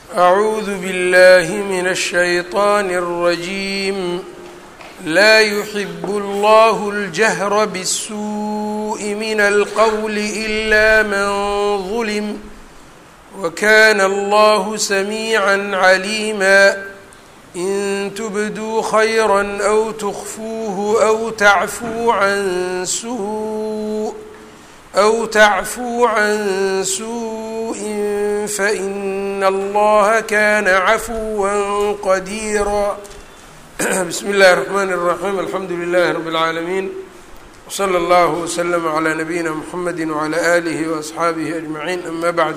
أعوذ بالله من الشيطان الرجيم لا يحب الله الجهر بالسوء من القول إلا من ظلم وكان الله سميعا عليما إن تبدوا خيرا أو تخفوه أو تعفو عن سوء أو تعفو عن سوء فإن الله كان عفوا قديرا بسم الله الرحمن الرحيم الحمد لله رب العالمين وصلى الله وسلم على نبينا محمد وعلى آله وأصحaabihi أجمعين أما بعد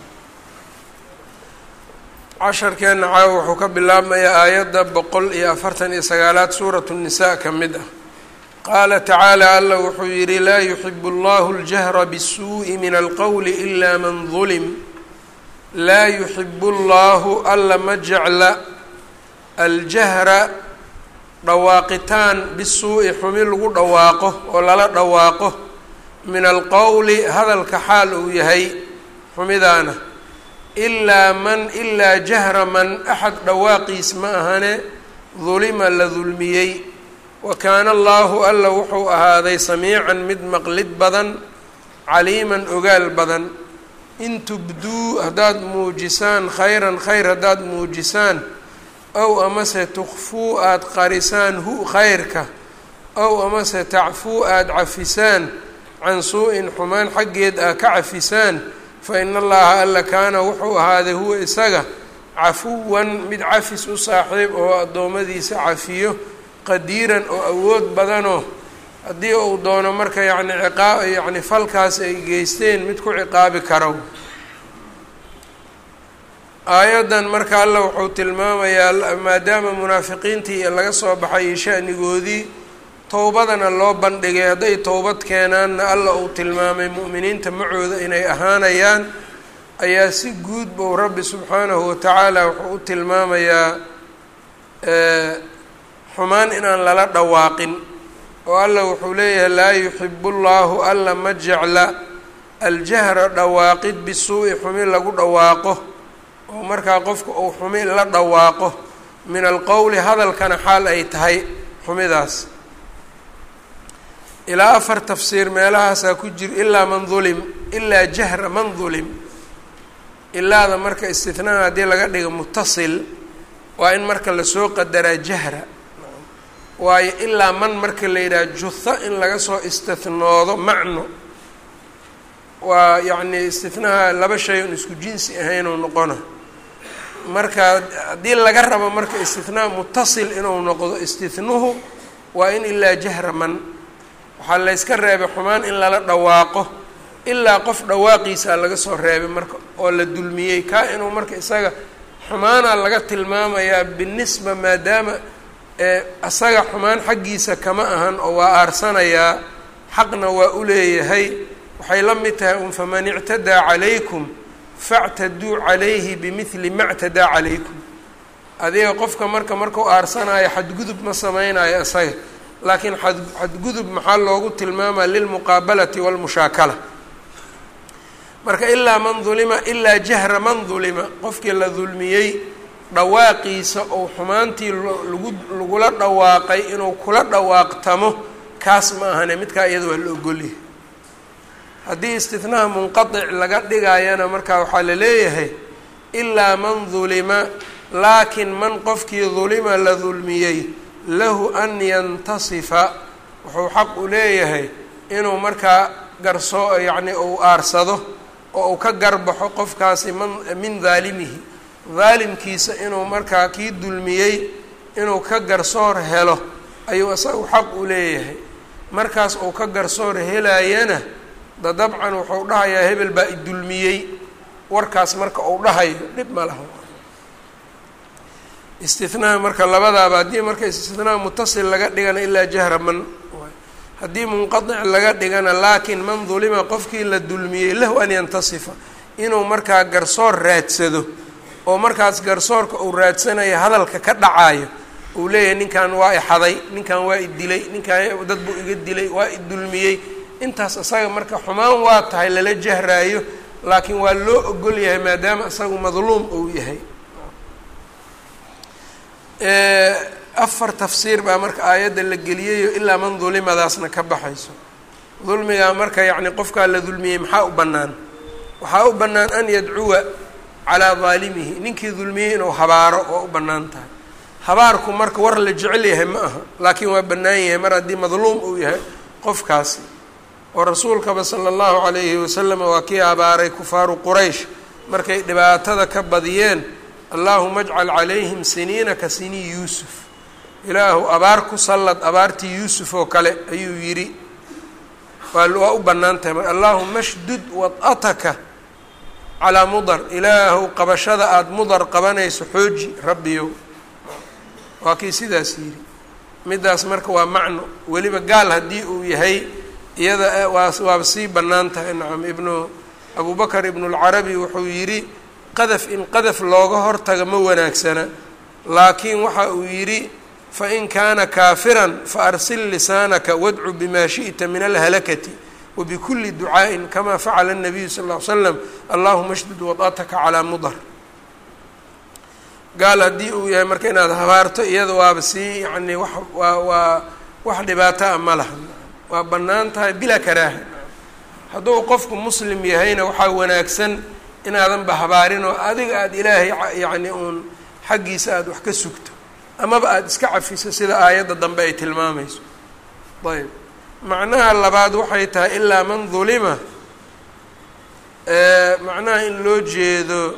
casharkeena caawa wuxuu ka bilaabmayaa aayadda boqol iyo afartan iyo sagaalaad suuratu الnisaa ka mid ah qaala tacaala alla wuxuu yidhi laa yuxibu اllahu اljahra bالsuuءi min alqowli إla man ظulm laa yuxibu اllahu alla ma jecla aljahra dhawaaqitaan bisuu'i xumi lagu dhawaaqo oo lala dhawaaqo min alqowli hadalka xaal uu yahay xumidaana ilaa man ilaa jahra man axad dhawaaqiis ma ahane dulima la dulmiyey wa kaana allaahu alla wuxuu ahaaday samiican mid maqlid badan caliiman ogaal badan in tubduu haddaad muujisaan khayran khayr haddaad muujisaan ow amase tukfuu aada qarisaan hu khayrka ow amase tacfuu aada cafisaan can suu-in xumaan xaggeed aa ka cafisaan fa ina allaha alla kaana wuxuu ahaaday huwa isaga cafuwan mid cafis u saaxiib oo addoommadiisa cafiyo qadiiran oo awood badanoo haddii uu doono marka yacni ciqaa yacni falkaas ay geysteen mid ku ciqaabi karo aayaddan marka alla wuxuu tilmaamayaa maadaama munaafiqiintii laga soo baxay shanigoodii towbadana loo bandhigay hadday towbad keenaanna alla uu tilmaamay mu'miniinta macooda inay ahaanayaan ayaa si guud buu rabbi subxaanahu watacaala wuxuu u tilmaamayaa xumaan inaan lala dhawaaqin oo alla wuxuu leeyahay laa yuxibu llaahu alla ma jecla aljahra dhawaaqid bisuu'i xumi lagu dhawaaqo oo markaa qofka uu xumi la dhawaaqo min alqowli hadalkana xaal ay tahay xumidaas ilaa afar tafsiir meelahaasaa ku jiro ilaa man dulim ilaa jahra man dulim ilaada marka istinaha haddii laga dhigo mutasil waa in marka lasoo qadaraa jahra waayo ilaa man marka la yidhaha juha in laga soo istinoodo macno waa yacni istinaha laba shay un isku jinsi ahaynuu noqona marka haddii laga rabo marka istinaa mutasil inuu noqdo istinuhu waa in ilaa jahra man waxaa layska reebay xumaan in lala dhawaaqo ilaa qof dhawaaqiisa laga soo reebay marka oo la dulmiyey kaa inuu marka isaga xumaana laga tilmaamayaa binisba maadaama isaga xumaan xaggiisa kama ahan oo waa aarsanayaa xaqna waa u leeyahay waxay la mid tahay un faman ictadaa calaykum factaduu calayhi bimidli ma ctadaa calaykum adiga qofka marka markau aarsanayo xadgudub ma sameynayo isaga laakiin ad xadgudub maxaa loogu tilmaamaa lilmuqaabalati walmushaakala marka ilaa man dulima ilaa jahra man dulima qofkii la dulmiyey dhawaaqiisa ou xumaantii lagu lagula dhawaaqay inuu kula dhawaaqtamo kaas ma ahane midkaa iyada waa la ogolyahay haddii istinaha munqadic laga dhigayana markaa waxaa la leeyahay ilaa man dulima laakiin man qofkii dulima la dulmiyey lahu an yantasifa wuxuu xaq u leeyahay inuu markaa garsoo yacni uu aarsado oo uu ka garbaxo qofkaasi man min daalimihi daalimkiisa inuu markaa kii dulmiyey inuu ka garsoor helo ayuu isagu xaq u leeyahay markaas uu ka garsoor helayana da dabcan wuxuu dhahayaa hebel baa idulmiyey warkaas marka uu dhahayo dhib ma laha istinaha marka labadaaba haddii marka istinaha mutasil laga dhigana ilaa jahra man haddii munqadic laga dhigana laakiin man dulima qofkii la dulmiyey lahu an yantasifa inuu markaa garsoor raadsado oo markaas garsoorka uu raadsanayo hadalka ka dhacayo uu leeyahay ninkan waa ixaday ninkan waa idilay ninkan dad buu iga dilay waa idulmiyey intaas isaga marka xumaan waa tahay lala jahraayo laakiin waa loo ogol yahay maadaama isagu madluum uu yahay afar tafsiir baa marka aayadda la geliyayo ilaa man dulimadaasna ka baxayso dulmigaa marka yacni qofkaa la dulmiyey maxaa u bannaan waxaa u bannaan an yadcuwa calaa daalimihi ninkii dulmiyey inuu habaaro oo u bannaan tahay habaarku marka war la jecel yahay ma aha laakiin waa bannaan yahay mar haddii madluum uu yahay qofkaasi oo rasuulkaba sala allahu calayhi wasalam waa kii habaaray kufaaru quraysh markay dhibaatada ka badiyeen allaahuma ajcal calayhim siniina ka sinii yuusuf ilaahu abaar ku sallad abaartii yuusuf oo kale ayuu yidhi waa u bannaan tahay mar allaahuma shdud wad'ataka calaa mudar ilaahu qabashada aada mudar qabanayso xooji rabbiyow waa kii sidaas yidhi middaas marka waa macno weliba gaal haddii uu yahay iyada waa waaba sii bannaan tahay nacam ibnu abu bakar ibnulcarabi wuxuu yidhi qadaf in qadaf looga hortaga ma wanaagsana laakiin waxa uu yidhi fain kaana kaafiran faarsil lisaanaka wadcu bima shiئta min alhalakati wabikuli ducaaءin kama facala الnabiyu sal ll ly slam allahuma shdud wad'ataka calaa mudar gaal haddii uu yahay marka inaad habaarto iyada waaba sii yani wa waa waa wax dhibaato a ma laha waa bannaan tahay bilaa karaaha hadduu qofku muslim yahayna waxaa wanaagsan inaadanba habaarin oo adiga aada ilaahay yacni uun xaggiisa aada wax ka sugto amaba aada iska cafiso sida aayadda dambe ay tilmaamayso ayb macnaha labaad waxay tahay ilaa man dulima macnaha in loo jeedo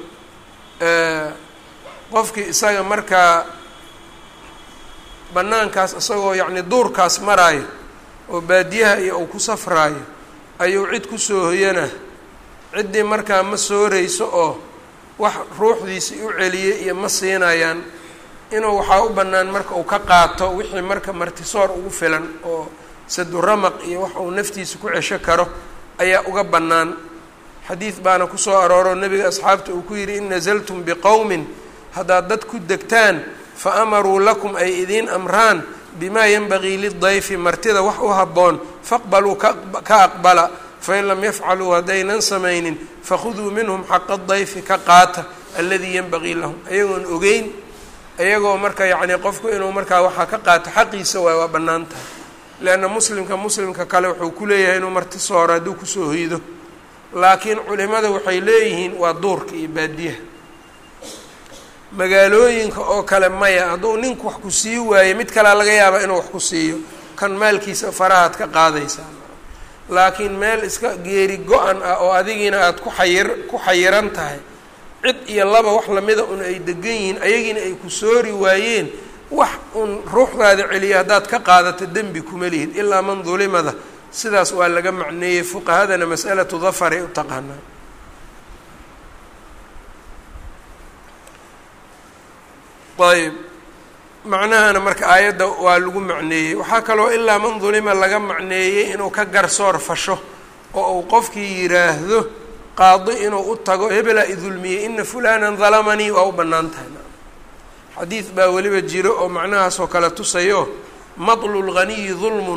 qofkii isaga markaa bannaankaas isagoo yacni duurkaas maraayo oo baadiyaha iyo uu ku safraayo ayuu cid kusoo hoyana ciddii markaa ma sooreyso oo wax ruuxdiisii u celiyay iyo ma siinayaan inuu waxaa u bannaan marka uu ka qaato wixii marka martisoor ugu filan oo saduramaq iyo wax uu naftiisa ku cesho karo ayaa uga bannaan xadiid baana kusoo arooro nebiga asxaabta uu ku yidhi in nasaltum biqowmin haddaad dad ku degtaan fa amaruu lakum ay idiin amraan bimaa yanbagii lidayfi martida wax u habboon faqbaluu ka aqbala fain lam yafcaluu haddaynan samaynin fakhuduu minhum xaqa dayfi ka qaata aladii yanbagii lahum ayagoon ogeyn iyagoo marka yacni qofku inuu markaa waxaa ka qaato xaqiisa waay waa bannaan tahay leanna muslimka muslimka kale wuxuu ku leeyahay inuu marti sooro hadduu kusoo hoydo laakiin culimada waxay leeyihiin waa duurka iyo baadiyaha magaalooyinka oo kale maya hadduu ninku wax ku sii waayo mid kalea laga yaaba inuu wax ku siiyo kan maalkiisa farahaad ka qaadaysaa laakiin meel iska geeri go-an ah oo adigiina aada ku xayir ku xayiran tahay cid iyo laba wax lamida un ay degan yihiin ayagiina ay ku soori waayeen wax un ruuxdaada celiya haddaad ka qaadato dembi kuma lihid ilaa man dulimada sidaas waa laga macneeyey fuqahadana mas'alatu dafaray u taqaanaa ayb macnahana marka aayadda waa lagu macneeyey waxaa kaloo ilaa man dulima laga macneeyey inuu ka garsoor fasho oo uu qofkii yiraahdo qaadi inuu u tago hebelaa idulmiyey ina fulanan dalamanii waa u bannaan tahay xadiid baa weliba jiro oo macnahaasoo kale tusayo matlu lghaniyi dulmun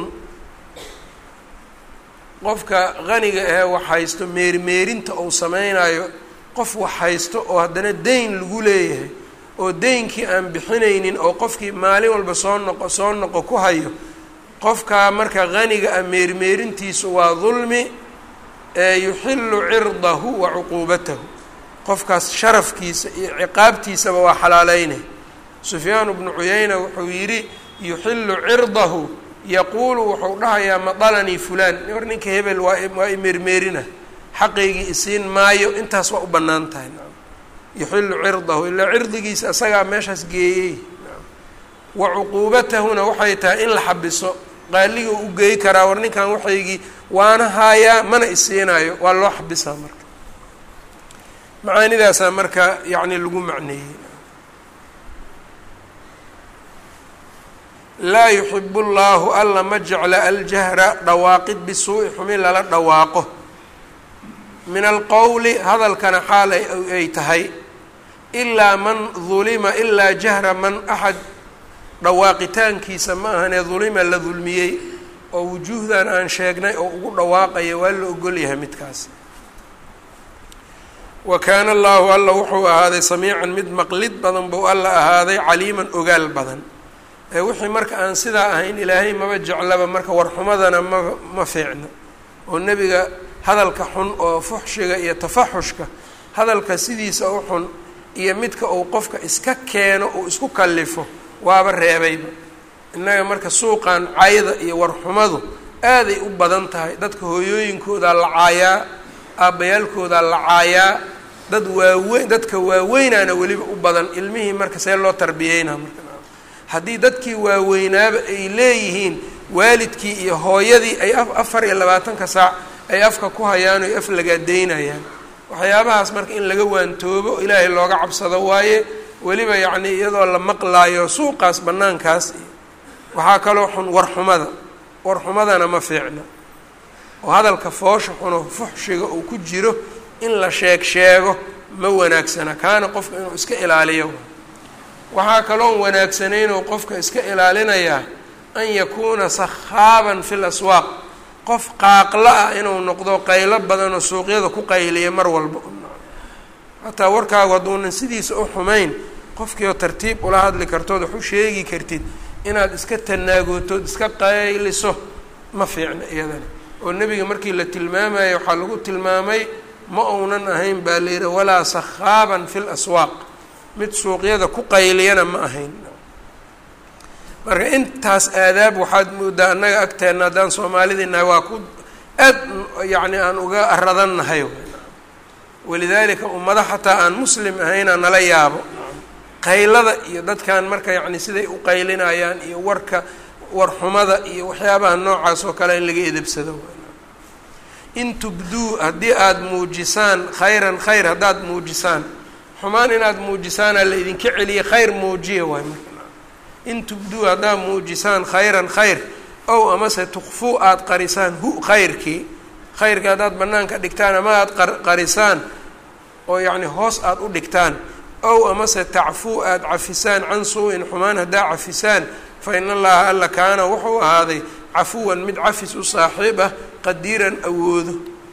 qofka haniga ahee wax haysto meerimeerinta uu sameynayo qof wax haysto oo haddana deyn lagu leeyahay oo deynkii aan bixinaynin oo qofkii maalin walba soo noqo soo noqo ku hayo qofkaa marka haniga ah meermeerintiisu waa dulmi ee yuxilu cirdahu wa cuquubatahu qofkaas sharafkiisa iyo ciqaabtiisaba waa xalaaleynay sufyaan bnu cuyayna wuxuu yidhi yuxilu cirdahu yaquulu wuxuu dhahayaa madalanii fulaan war ninka hebel waa waa imeermeerina xaqaygii isiin maayo intaas waa u bannaan tahay yuxilu cirdahu ilaa cirdigiisa isagaa meeshaas geeyey wa cuquubatahuna waxay tahay in la xabiso qaaliga u geey karaa war ninkan waxaygii waana haayaa mana isiinayo waa loo xabisaa marka macaanidaasaa marka yacni lagu macneeyey laa yuxibu llaahu alla ma jecla aljahra dhawaaqid bisuu'i xumin lala dhawaaqo min alqowli hadalkana xaal ay tahay ilaa man dulima ilaa jahra man axad dhawaaqitaankiisa ma ahanee dulima la dulmiyey oo wujuuhdan aan sheegnay oo ugu dhawaaqaya waa la ogolyahay midkaas wa kaana allaahu alla wuxuu ahaaday samiican mid maqlid badan buu alla ahaaday caliiman ogaal badan ee wixii marka aan sidaa ahayn ilaahay maba jeclaba marka warxumadana ma ma fiicno oo nebiga hadalka xun oo fuxshiga iyo tafaxushka hadalka sidiisa u xun iyo midka uu qofka iska keeno uu isku kallifo waaba reebayba innaga marka suuqan cayda iyo warxumadu aaday u badan tahay dadka hooyooyinkoodaa la caayaa aabbayaalkoodaa la caayaa dad waaweyn dadka waaweynaana weliba u badan ilmihii marka see loo tarbiyeynaa marka haddii dadkii waaweynaaba ay leeyihiin waalidkii iyo hooyadii ay afar iyo labaatanka saac ay afka ku hayaan o af lagaadeynayaan waxyaabahaas marka in laga waantoobo ilaahay looga cabsado waaye weliba yacnii iyadoo la maqlaayo suuqaas bannaankaas iyo waxaa kaloo xun warxumada warxumadana ma fiicna oo hadalka foosha xuno fuxshiga uu ku jiro in la sheeg sheego ma wanaagsana kaana qofka inuu iska ilaaliyo waxaa kaloon wanaagsanaynoo qofka iska ilaalinayaa an yakuuna sakhaaban fi laswaaq qof qaaqla ah inuu noqdo qaylo badanoo suuqyada ku qayliya mar walba hataa warkaagu hadduunan sidiisa u xumayn qofkiioo tartiib ula hadli kartood wax u sheegi kartid inaad iska tanaagootood iska qayliso ma fiicna iyadana oo nebiga markii la tilmaamayo waxaa lagu tilmaamay ma uunan ahayn baa la yidhi walaa sakhaaban fi laswaaq mid suuqyada ku qayliyana ma ahayn marka intaas aadaab waxaad moodaa annaga agteenna haddaan soomaalidii nahay waa ku aad yacni aan uga aradannahay walidaalika ummado xataa aan muslim ahaynaa nala yaabo qaylada iyo dadkan marka yacni siday u qaylinayaan iyo warka warxumada iyo waxyaabaha noocaas oo kale in laga edebsado in tubduu haddii aada muujisaan khayran khayr haddaad muujisaan xumaan inaad muujisaanaa la idinka celiya khayr muujiya waay marka in tubduu haddaad muujisaan khayran khayr ow amase tukfuu aada qarisaan hu khayrkii khayrkii haddaad bannaanka dhigtaan ama aada qarisaan oo yacni hoos aada u dhigtaan ow amase tacfuu aada cafisaan can suu-in xumaan haddaa cafisaan fa in allaha alla kaana wuxuu ahaaday cafuwan mid cafis u saaxiib ah qadiiran awoodo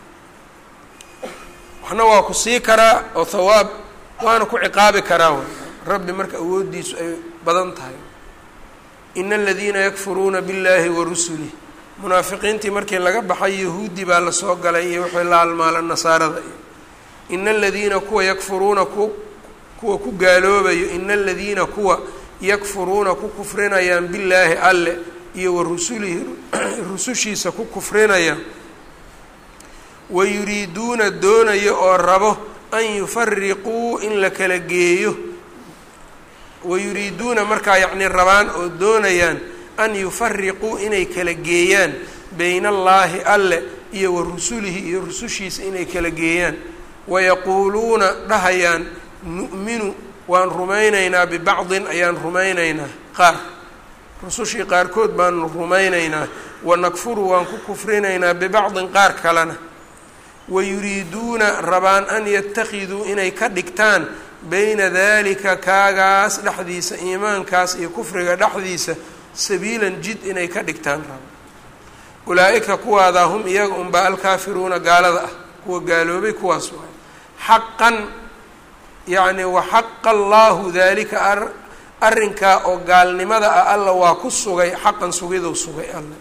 waxna waa ku sii karaa oo hawaab waana ku ciqaabi karaa rabbi marka awooddiisu ay badan tahay ina aladiina yakfuruuna biاllahi wa rusulih munaafiqiintii markii laga baxay yahuudi baa lasoo galay iyo wixii la halmaala nasaarada iyo ina aladiina kuwa yakfuruuna ku kuwa ku gaaloobayo ina aladiina kuwa yakfuruuna ku kufrinayaan billaahi alle iyo wa rusulihi rusushiisa ku kufrinaya wayuriiduuna doonayo oo rabo an yufariquu in la kala geeyo wayuriiduuna markaa yacni rabaan oo doonayaan an yufariquu inay kala geeyaan bayna allaahi alle iyo wa rusulihi iyo rusushiisa inay kala geeyaan wayaquuluuna dhahayaan nu'minu waan rumaynaynaa bibacdin ayaan rumaynaynaa qaar rusushii qaarkood baanu rumaynaynaa wanakfuru waan ku kufrinaynaa bibacdin qaar kalena wayuriiduuna rabaan an yatakiduu inay ka dhigtaan bayna dalika kaagaas dhexdiisa iimaankaas iyo kufriga dhexdiisa sabiilan jid inay ka dhigtaan raba ulaa-ika kuwaadaa hum iyaga unbaa alkaafiruuna gaalada ah kuwa gaaloobay kuwaas waay xaqan yacni waxaqa allaahu daalika arrinkaa oo gaalnimada ah alla waa ku sugay xaqan sugidou sugay alle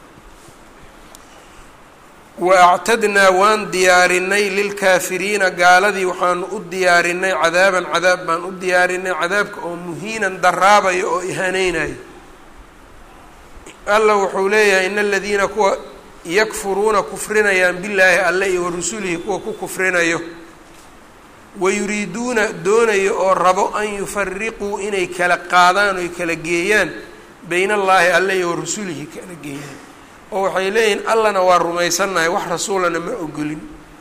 wa actadnaa waan diyaarinay lilkaafiriina gaaladii waxaanu u diyaarinay cadaaban cadaab baan u diyaarinay cadaabka oo muhiinan daraabayo oo ihaneynayo alla wuxuu leeyahay in aladiina kuwa yakfuruuna kufrinayaan billaahi alle iyo warusulihi kuwa ku kufrinayo wayuriiduuna doonayo oo rabo an yufariquu inay kala qaadaan oy kala geeyaan bayna allaahi alle iyo warusulihi kala geeyaan oo waxay leeyihiin allana waa rumaysannahay wax rasuulana ma ogolin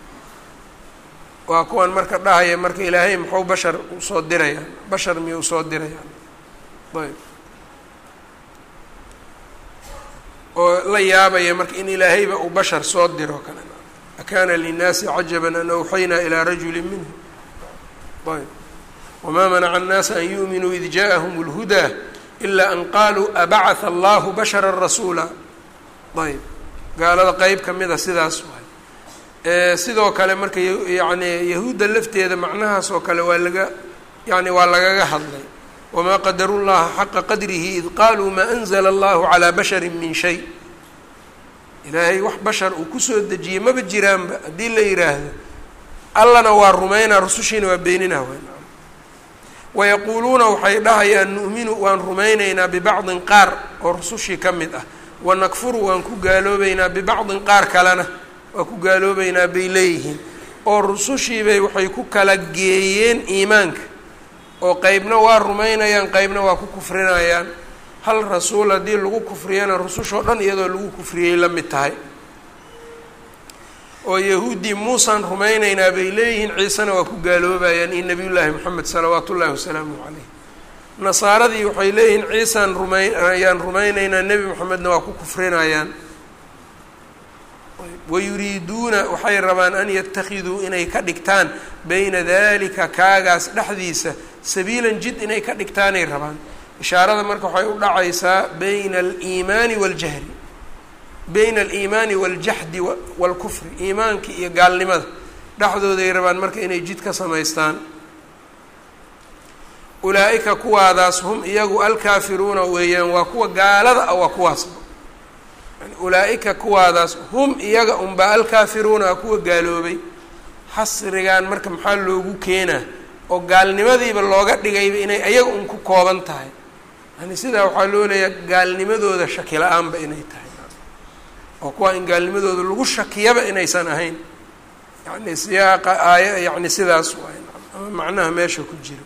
waa kuwan marka dhahaya marka ilaahay muxuu bashar usoo dirayaan bashar miyay usoo dirayaan ayb oo la yaabaya marka in ilaahayba uu bashar soo diro kale akaana linnaasi cajaban an awxaynaa ilaa rajuli minhum ayb wamaa manaca annaasa an yu'minuu id ja'ahum اlhudaa ilaa an qaluu abacatha allahu bashara rasuula ayb gaalada qeyb ka mida sidaas waay sidoo kale marka yani yahuudda lafteeda macnahaas oo kale waa laga yani waa lagaga hadlay wamaa qadaru llaha xaqa qadrihi id qaaluu maa anzla allahu calaa bashari min shay ilaahay wax bashar uu kusoo dejiyey maba jiraanba haddii la yidhaahdo allana waa rumaynaa rusushiina waa beeninaa wayaquuluuna waxay dhahayaan nu'minu waan rumaynaynaa bibacdin qaar oo rusushii ka mid ah wanakfuru waan ku gaaloobeynaa bibacdin qaar kalena waa ku gaaloobeynaa bay leeyihiin oo rusushiibay waxay ku kala geeyeen iimaanka oo qeybna waa rumaynayaan qeybna waa ku kufrinayaan hal rasuul haddii lagu kufriyana rusushoo dhan iyadoo lagu kufriyey la mid tahay oo yahuuddii muusaan rumaynaynaa bay leeyihiin ciisena waa ku gaaloobayaan iyo nabiyullaahi moxamed salawaatu ullaahi wasalaamu caleyh nasaaradii waxay leeyihiin ciisaan rumayn ayaan rumaynaynaa nebi moxamedna waa ku kufrinayaan wayuriiduuna waxay rabaan an yatakiduu inay ka dhigtaan bayna dalika kaagaas dhexdiisa sabiilan jid inay ka dhigtaanay rabaan ishaarada marka waxay u dhacaysaa bayna aliimaani waaljahli bayna aliimaani waaljaxdi waalkufri iimaankii iyo gaalnimada dhexdooday rabaan marka inay jid ka samaystaan ulaa-ika kuwaadaas hum iyagu alkaafiruuna weeyaan waa kuwa gaalada ah waa kuwaasba yani ulaa-ika kuwaadaas hum iyaga unbaa alkaafiruuna a kuwa gaaloobay xasrigan marka maxaa loogu keenaa oo gaalnimadiiba looga dhigayba inay ayaga un ku kooban tahay yani sidaa waxaa loo leeyahay gaalnimadooda shaki la-aanba inay tahay oo kuwaa in gaalnimadooda lagu shakiyaba inaysan ahayn yani siyaaqa aaya yani sidaas waay ama macnaha meesha ku jira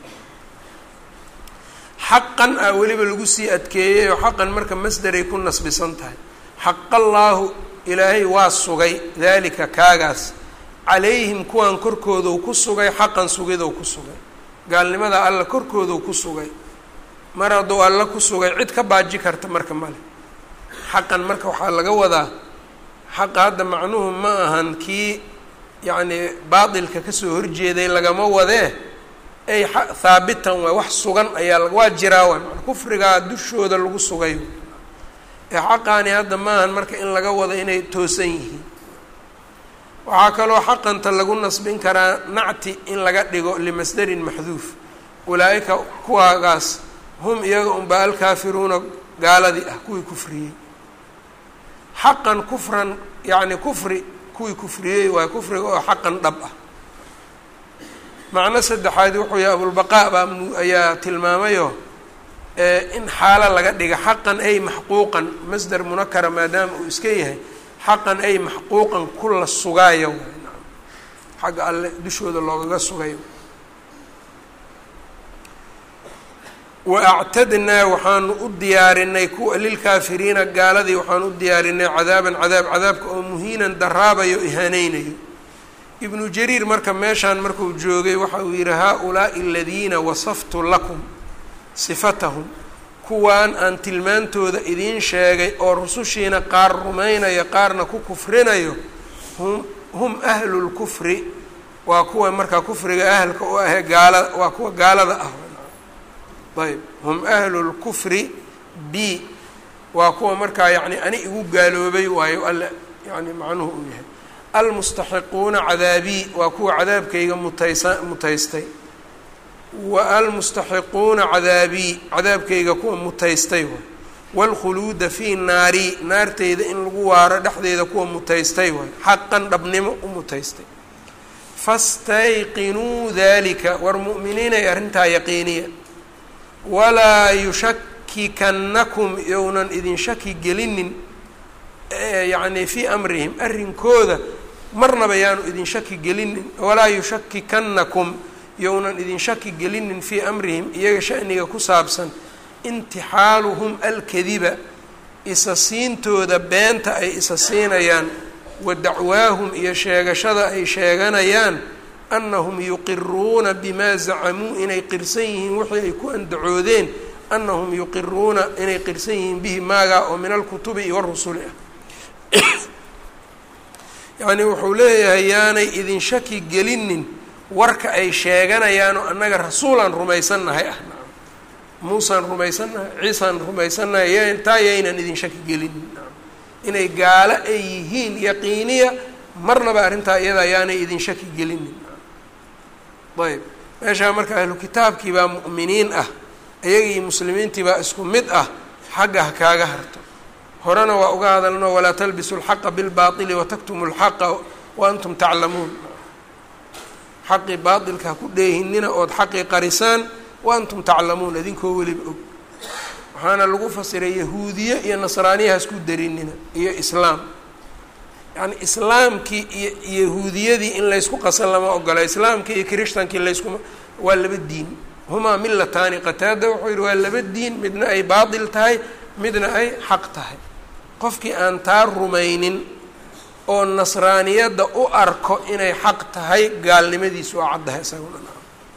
xaqan ah weliba lagu sii adkeeyey oo xaqan marka masderay ku nasbisan tahay xaqallaahu ilaahay waa sugay daalika kaagaas calayhim kuwan korkoodou ku sugay xaqan sugidou ku sugay gaalnimada alla korkoodou ku sugay mar hadduu alla ku sugay cid ka baaji karta marka male xaqan marka waxaa laga wadaa xaqa hadda macnuhu ma ahan kii yacni baatilka kasoo horjeeday lagama wadee ay haabitan waay wax sugan ayaa waa jiraa waay maa kufrigaa dushooda lagu sugay ee xaqaani hadda maahan marka in laga wado inay toosan yihiin waxaa kaloo xaqanta lagu nasbin karaa nacti in laga dhigo limasdarin maxduuf ulaa-ika kuwaagaas hum iyaga unbaa alkaafiruuna gaaladii ah kuwii kufriyey xaqan kufran yacni kufri kuwii kufriyey waay kufriga oo xaqan dhab ah macno saddexaad wuxuu yahay abulbaqaa baa ayaa tilmaamayo in xaalo laga dhiga xaqan ay maxquuqan masder munakara maadaama uu iska yahay xaqan ay maxquuqan kula sugaayo xagga alle dushooda loogaga sugayo wa actadnaa waxaanu u diyaarinay kuwa lilkaafiriina gaaladii waxaanu u diyaarinay cadaaban cadaab cadaabka oo muhiinan daraabayo ihaaneynayo ibnu jariir marka meeshaan markuu joogay waxa uu yidhi haa-ulaai aladiina wasaftu lakum sifatahum kuwaan aan tilmaantooda idiin sheegay oo rusushiina qaar rumaynayo qaarna ku kufrinayo hum hum ahlu lkufri waa kuwa markaa kufriga ahalka u ahee gaala waa kuwa gaalada ah ayb hum ahlu lkufri b waa kuwa markaa yacni ani igu gaaloobay waayo alle yani macnuhu uu yahay almustaxiquuna cadaabii waa kuwa cadaabkayga mutaysa mutaystay wa almustaxiquuna cadaabii cadaabkayga kuwa mutaystay waay waalkhuluuda fii naari naarteyda in lagu waaro dhexdeeda kuwa mutaystay waay xaqan dhabnimo u mutaystay fastayqinuu dalika war mu'miniinay arrintaa yaqiiniya walaa yushakikannakum younan idin shaki gelinin yacni fii amrihim arrinkooda marnaba yaanu idin shaki gelinin walaa yushakikannakum younan idin shaki gelinin fii amrihim iyaga shaniga ku saabsan intixaaluhum alkadiba isa siintooda beenta ay isa siinayaan wa dacwaahum iyo sheegashada ay sheeganayaan annahum yuqiruuna bimaa zacamuu inay qirsan yihiin wixii ay ku andacoodeen annahum yuqiruuna inay qirsan yihiin bihi maagaa oo min alkutubi iyo warusuli ah yacni wuxuu leeyahay yaanay idin shaki gelinin warka ay sheeganayaan oo annaga rasuulaan rumaysannahay ah nacam muusaan rumaysannahay ciisaan rumaysannahay y taa yaynan idin shaki gelinin nacam inay gaalo ay yihiin yaqiiniya marnaba arrintaa iyada ayaanay idin shaki gelinin ayb meeshaa marka ahlu kitaabkii baa mu'miniin ah iyagii muslimiintii baa isku mid ah xagga ha kaaga harto horena waa uga hadalno walaa talbisu lxaqa bilbaili wataktumu lxaqa wa antum taclamuun xaqii baailka ha ku dheehinina ood xaqii qarisaan wa antum taclamuun idinkoo weliba og waxaana lagu fasiray yahuudiye iyo nasraaniya ha isku darinina iyo islaam yacni islaamkii iyo yahuudiyadii in laysku qasan lama ogola islaamkii iyo kirishtankii layskuma waa laba diin humaa milataani qataada wuxuu yihi waa laba diin midna ay baatil tahay midna ay xaq tahay qofkii aan taa rumaynin oo nasraaniyadda u arko inay xaq tahay gaalnimadiisu waa caddahay isaguna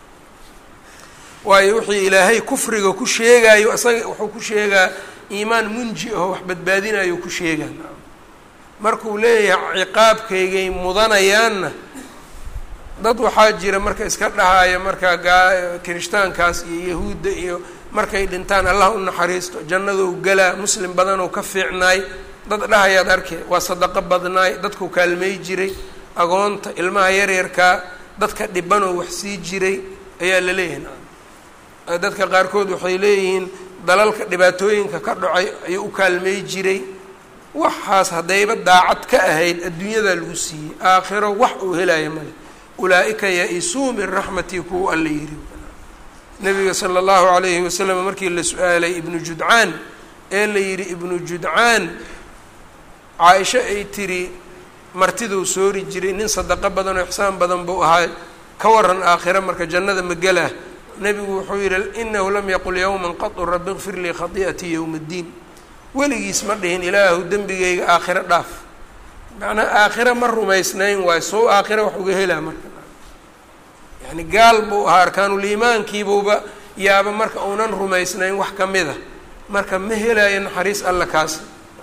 waayo wixii ilaahay kufriga ku sheegayo isaga wuxuu ku sheegaa iimaan munji aho wax badbaadinayo ku sheegaa markuu leeyahay ciqaabkaygay mudanayaanna dad waxaa jira marka iska dhahaya marka gaa kirishtaankaas iyo yahuudda iyo markay dhintaan allah u naxariisto jannadou galaa muslim badanoo ka fiicnaay dad dhahayaad arkay waa sadaqo badnaay dadku kaalmay jiray agoonta ilmaha yaryarkaa dadka dhibanoo wax sii jiray ayaa la leeyahay dadka qaarkood waxay leeyihiin dalalka dhibaatooyinka ka dhacay ayuu u kaalmay jiray waxaas haddayba daacad ka ahayd adduunyadaa lagu siiyey aakhiro wax uu helaya male ulaa-ika ya-isuu min raxmatii kuwa alla yiri nabiga sala allahu calayhi wasalam markii la su-aalay ibnu judcaan ee la yidhi ibnu judcaan caaisho ay tiri martiduu soori jiray nin sadaqo badan oo ixsaan badan buu ahaa ka waran aakhiro marka jannada magalah nebigu wuxuu yihi inahu lam yaqul yowma qatu rabi kfir lii khadi'atii yowma ddiin weligiis ma dhihin ilaahu dembigayga aakhiro dhaaf macnaa aakhiro ma rumaysnayn waayo sow aakhiro wax uga helaa marka yani gaal buu ahaa arkaanuliimaankiibuuba yaaba marka uunan rumaysnayn wax ka mid a marka ma helaayo naxariis alla kaasi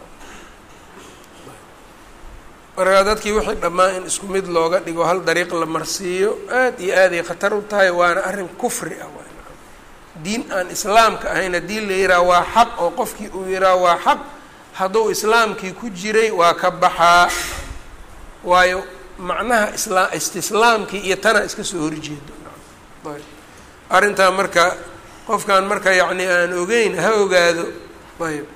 markaa dadkii wixii dhammaan in isku mid looga dhigo hal dariiq la marsiiyo aad iyo aaday khatar u tahay waana arrin kufri ah diin aan islaamka ahayn haddii la yihaha waa xaq oo qofkii uu yihaha waa xaq hadduu islaamkii ku jiray waa ka baxaa waayo macnaha islaa istislaamkii iyo tana iska soo horjeedo ayb arrintaa marka qofkan marka yacni aan ogeyn ha ogaado ayb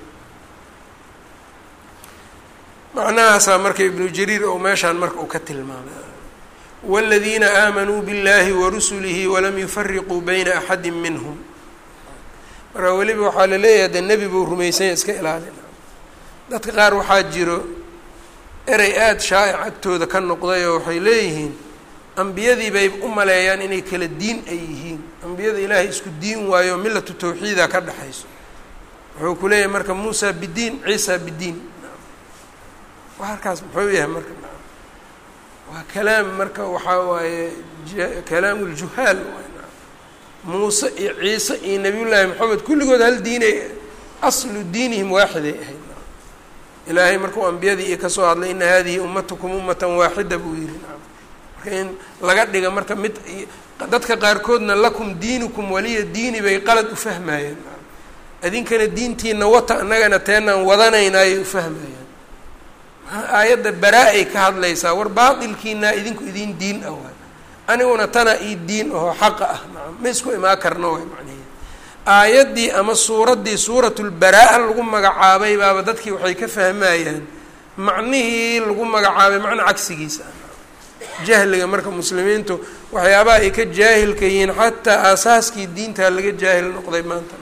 macnahaasaa marka ibnu jariir oo meeshaan marka uu ka tilmaamay wاladiina aamanuu biاllahi warusulihi walam yufariquu bayna axadi minhm marka weliba waxaa la leeyahay de nebi buu rumaysanya iska ilaalina dadka qaar waxaa jiro erey aada shaa'ic agtooda ka noqday oo waxay leeyihiin ambiyadii bay u maleeyaan inay kala diin ay yihiin ambiyada ilaahay isku diin waayo milatu tawxiida ka dhexayso wuxuu ku leeyahay marka muusa bidiin ciisa bidiin halkaas muxuu yahay marka waa kalaam marka waxaa waaye kalaamu ljuhaal muuse iyo ciise iyo nabiyullaahi maxamed kulligood hal diinay aslu diinihim waaxiday ahayd ilaahay markuu ambiyadii iyo kasoo hadlay ina hadihi ummatukum ummatan waaxida buu yihi marka in laga dhiga marka mid dadka qaarkoodna lakum diinukum waliya diini bay qalad u fahmayeen idinkana diintiina wata annagana teenaan wadanaynaayay u fahmayeen aayadda baraa-ay ka hadlaysaa war baatilkiinaa idinku idin diin ah waay aniguna tana ii diin ahoo xaqa ah nacam ma isku imaan karno waay macnaheed aayaddii ama suuraddii suuratulbaraa-a lagu magacaabay baaba dadkii waxay ka fahmayaan macnihii lagu magacaabay macna cagsigiisa ah jahliga marka muslimiintu waxyaabaha ay ka jaahilka yihiin xataa aasaaskii diintaa laga jaahil noqday maanta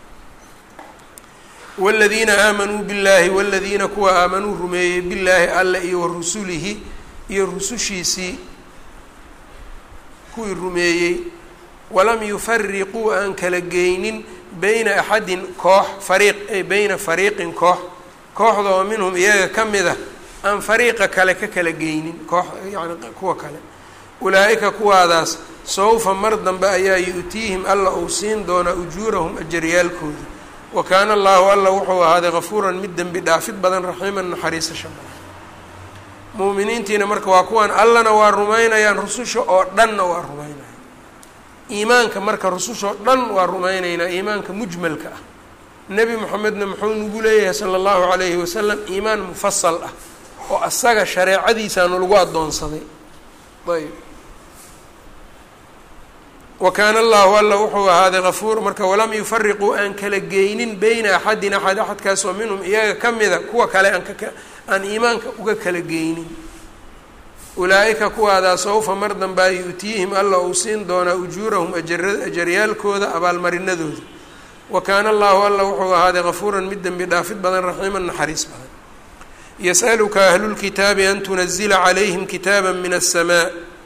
wاladiina aamanuu biاllaahi wاladiina kuwa aamanuu rumeeyey billaahi alle iyo warusulihi iyo rusushiisii kuwii rumeeyey walam yufariquu aan kala geynin beyna axadin koox fariiq ay beyna fariiqin koox kooxda oo minhum iyaga ka mid ah aan fariiqa kale ka kala geynin koox yani kuwa kale ulaa-ika kuwaadaas sawfa mar dambe ayaa yu-tiihim alla uu siin doonaa ujuurahum ajaryaalkooda wa kaana allahu alla wuxuu ahaaday kafuuran mid dembi dhaafid badan raxiiman naxariisasha badan muuminiintiina marka waa kuwaan allana waa rumaynayaan rususha oo dhanna waa rumaynayaan iimaanka marka rusushoo dhan waa rumaynaynaa iimaanka mujmalka ah nebi moxamedna muxuu nagu leeyahay sala allahu calayhi wasalam iimaan mufasal ah oo asaga shareecadiisaanu lagu addoonsaday ayb wa kaana allahu alla wuxuu ahaaday kafuur marka walam yufariquu aan kala geynin beyna axadin axad axadkaas oo minhum iyaga ka mida kuwa kale aan ka aan iimaanka uga kala geynin ulaa-ika kuwaadaa sawfa mar dambaa yu-tiihim alla uu siin doonaa ujuurahum ajaryaalkooda abaalmarinadooda wa kaana allahu alla wuxuu ahaaday kafuuran mid dembi dhaafid badan raxiiman naxariis badan yas'aluka ahlulkitaabi an tunazila calayhim kitaaba min aلsamaa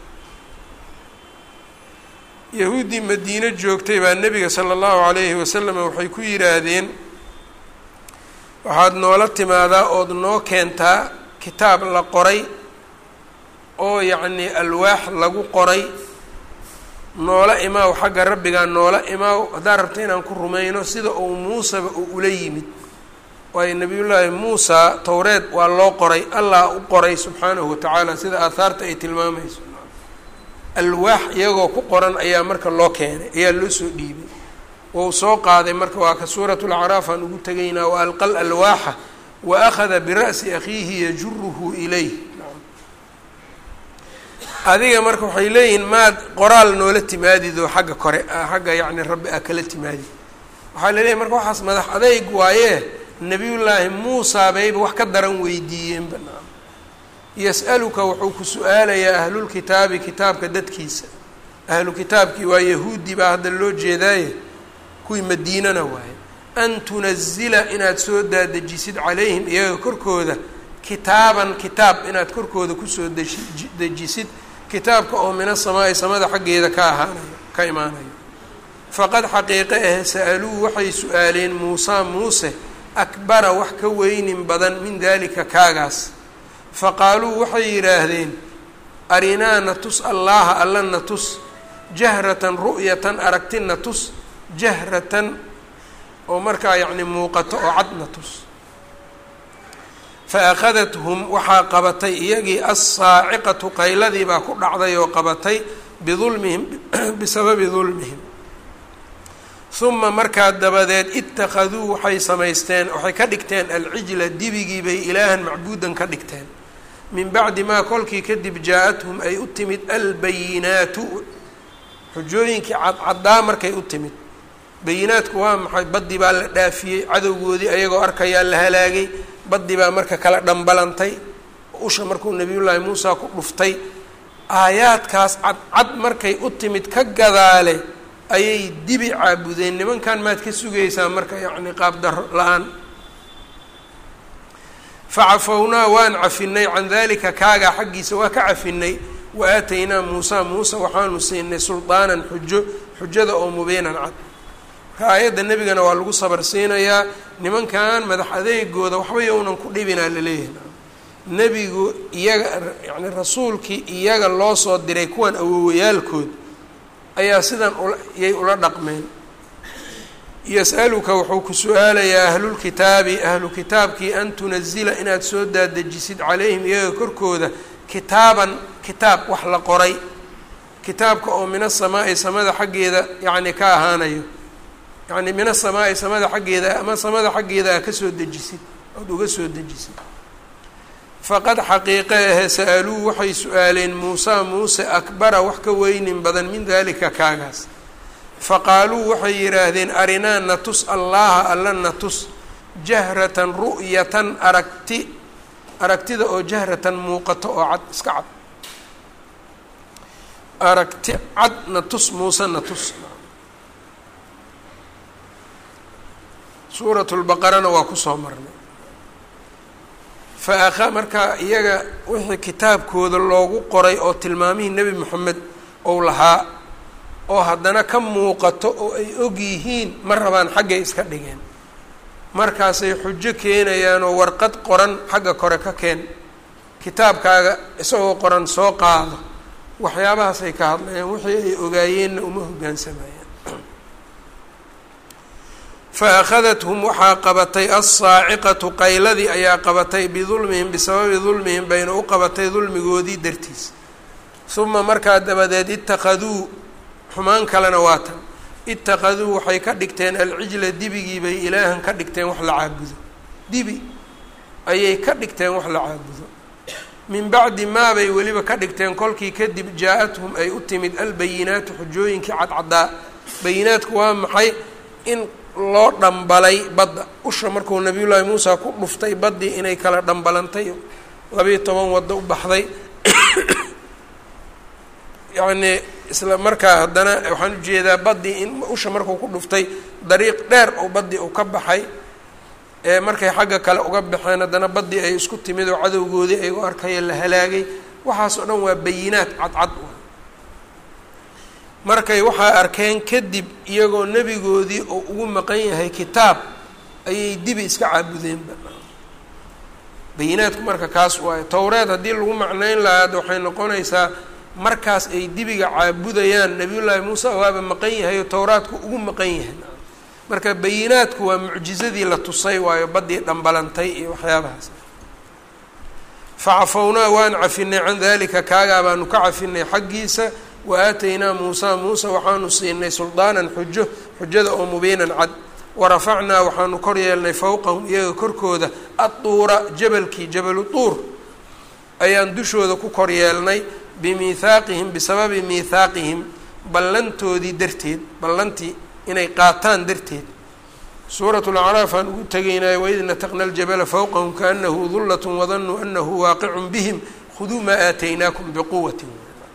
yahuuddii madiino joogtay baa nebiga sala allahu calayhi wasalam waxay ku yidhaahdeen waxaad noola timaadaa ood noo keentaa kitaab la qoray oo yacnii alwaax lagu qoray noola imaaw xagga rabbigaa noola imaaw haddaad rabta inaan ku rumayno sida uu muusaba uu ula yimid waayo nebiyullaahi muusa towreed waa loo qoray allah u qoray subxaanahu watacaala sida aahaarta ay tilmaamayso alwaax iyagoo ku qoran ayaa marka loo keenay ayaa loo soo dhiibay wou soo qaaday marka waa ka suuratu lacraaf aan ugu tegaynaa wa alqa l alwaaxa wa akhada bira'si akhiihi yajuruhu ilayh adiga marka waxay leeyihiin maad qoraal noola timaadidoo xagga kore xagga yacni rabbi a kala timaadid waxaa laleeyahy marka waxaas madax adeyg waayee nebiyullaahi muusaa bayba wax ka daran weydiiyeen banaan yas'aluka wuxuu ku su-aalayaa ahlulkitaabi kitaabka dadkiisa ahlu kitaabkii waa yahuudi baa hadda loo jeedaaye kuwii madiinana waaye an tunazila inaad soo daadejisid calayhim iyaga korkooda kitaaban kitaab inaad korkooda kusoo deji dejisid kitaabka oo mina samaa-i samada xaggeeda ka ahaanayo ka imaanayo faqad xaqiiqe ah sa-aluu waxay su-aaleen muusaa muuse akbara wax ka weynin badan min dalika kaagaas faqaaluu waxay yidhaahdeen arinaa na tus allaaha alla na tus jahratan ru'yatan aragti na tus jahratan oo markaa yacni muuqato oo cad na tus fa akhadathum waxaa qabatay iyagii assaaciqatu qayladii baa ku dhacday oo qabatay bidulmihim bisababi dulmihim uma markaa dabadeed ittakhaduu waxay samaysteen waxay ka dhigteen alcijla dibigii bay ilaahan macbuudan ka dhigteen min bacdi maa kolkii kadib jaa-athum ay u timid albayinaatu xujooyinkii cadcaddaa markay u timid bayinaadku waa maxay baddi baa la dhaafiyey cadowgoodii ayagoo arkayaa la halaagay baddi baa marka kala dhambalantay usha markuu nebiyullaahi muusa ku dhuftay aayaadkaas cadcad markay u timid ka gadaale ayay dibi caabudeen nimankan maad ka sugaysaa marka yacni qaabdaro la-aan facafownaa waan cafinay can dalika kaagaa xaggiisa waa ka cafinay wa aataynaa muusa muuse waxaanu siinay suldaanan xujo xujada oo mubiinan cad marka aayadda nebigana waa lagu sabar siinayaa nimankan madax adeegooda waxba yownan ku dhibinaa laleeyahay nebigu iyaga yani rasuulkii iyaga loo soo diray kuwan awowayaalkood ayaa sidan yay ula dhaqmeen yas-aluka wuxuu ku su-aalayaa ahlulkitaabi ahlu kitaabkii an tunazila inaad soo daadejisid calayhim iyaga korkooda kitaaban kitaab wax la qoray kitaabka oo min asamaa'i samada xaggeeda yacni ka ahaanayo yacni min asamaa'i samada xaggeeda ama samada xaggeeda a kasoo dejisid ood uga soo dejisid faqad xaqiiqe ahe sa-aluu waxay su-aaleen muusaa muuse akbara wax ka weynin badan min dalika kaagaas faqaaluu waxay yidhaahdeen arinaa na tus allaaha alla na tus jahratan ru'yatan aragti aragtida oo jahratan muuqato oo cad iska cad aragti cad na tus muuse na tus suurat lbaqarana waa kusoo marnay fa akha markaa iyaga wixii kitaabkooda loogu qoray oo tilmaamihii nebi moxamed ou lahaa oo haddana ka muuqato oo ay og yihiin ma rabaan xaggay iska dhigeen markaasay xujo keenayaan oo warqad qoran xagga kore ka keen kitaabkaaga isagoo qoran soo qaado waxyaabahaasay ka hadlayaan wixii ay ogaayeenna uma hoggaansamayaan fa akhadathum waxaa qabatay alsaaciqatu qayladii ayaa qabatay bidulmihim bisababi dulmihim bayna u qabatay dulmigoodii dartiis uma markaa dabadeed ittakhaduu xumaan kalena waa tan ittakhaduu waxay ka dhigteen alcijla dibigii bay ilaahan ka dhigteen wax la caabudo dibi ayay ka dhigteen wax la caabudo min bacdi maa bay weliba ka dhigteen kolkii kadib jaa-athum ay u timid albayinaatu xujooyinkii cadcaddaa bayinaadku waa maxay in loo dhambalay badda usha markuu nabiyullaahi muusa ku dhuftay baddii inay kala dhambalantay labiiyo toban waddo u baxday yacnii isla markaa haddana waxaan ujeedaa baddii in usha markuu ku dhuftay dariiq dheer oo baddii uu ka baxay ee markay xagga kale uga baxeen haddana baddii ay isku timid oo cadowgoodii ay u arkaya la halaagay waxaas oo dhan waa bayinaad cadcad markay waxaa arkeen kadib iyagoo nebigoodii oo ugu maqan yahay kitaab ayay dibi iska caabudeenba bayinaadku marka kaas waayo towreed haddii lagu macnayn lahaa hadda waxay noqonaysaa markaas ay dibiga caabudayaan nabiyullaahi muuse waaba maqan yahay oo towraadku ugu maqan yahay marka bayinaadku waa mucjizadii la tusay waayo baddii dhambalantay iyo waxyaabahaas facafownaa waan cafinay can dalika kaagaa baanu ka cafinay xaggiisa wa aataynaa muusa muuse waxaanu siinay suldaanan xujo xujada oo mubiinan cad warafacnaa waxaanu kor yeelnay fowqahum iyaga korkooda adduura jabalkii jabalu duur ayaan dushooda ku kor yeelnay bimiithaaqihim bisababi miithaaqihim ballantoodii darteed ballantii inay qaataan darteed suurat lacraaf aan ugu tegaynay waid nataqna aljabala fowqahum kaanahu dullat wadanuu anahu waaqicun bihim khuduu maa aataynaakum biquwati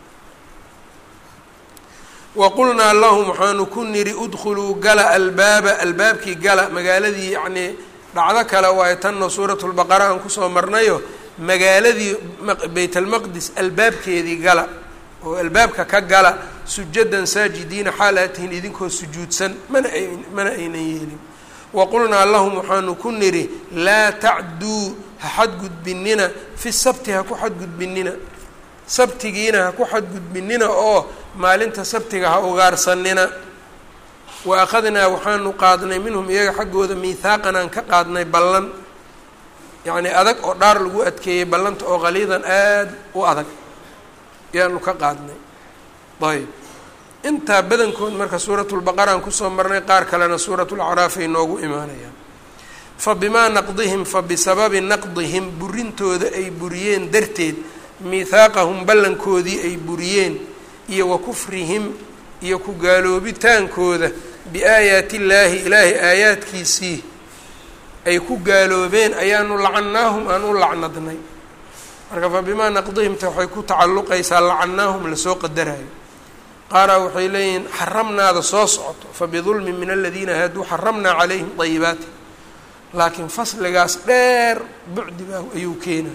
waqulnaa lahum waxaanu ku nidhi udkhuluu gala albaaba albaabkii gala magaaladii yacnii dhacdo kale waayo tanna suurat lbaqara aan kusoo marnayo magaaladii bayt almaqdis albaabkeedii gala oo albaabka ka gala sujadan saajidiina xaal aad tihiin idinkoo sujuudsan mana ay mana aynan yeelin waqulnaa lahum waxaanu ku nidhi laa tacduu ha xadgudbinina fi sabti ha ku xadgudbinina sabtigiina ha ku xadgudbinina oo maalinta sabtiga ha ugaarsanina wa akhadnaa waxaanu qaadnay minhum iyaga xaggooda miithaaqan aan ka qaadnay ballan yacnii adag oo dhaar lagu adkeeyey ballanta oo qaliidan aada u adag ayaanu ka qaadnay ayb intaa badankood marka suuratulbaqara aan kusoo marnay qaar kalena suuratulacraaf ay noogu imaanayaan fa bimaa naqdihim fa bisababi naqdihim burintooda ay buriyeen darteed miithaaqahum ballankoodii ay buriyeen iyo wa kufrihim iyo ku gaaloobitaankooda biaayaati illaahi ilaahay aayaadkiisii ay ku gaaloobeen ayaanu lacannaahum aan u lacnadnay marka fa bimaa naqdihimta waxay ku tacalluqaysaa lacannaahum lasoo qadarayo qaaraa waxay leeyihiin xaramnaada soo socoto fa bidulmin min aladiina haaduu xaramnaa calayhim dayibaati laakiin fasligaas dheer bucdiba ayuu keenaa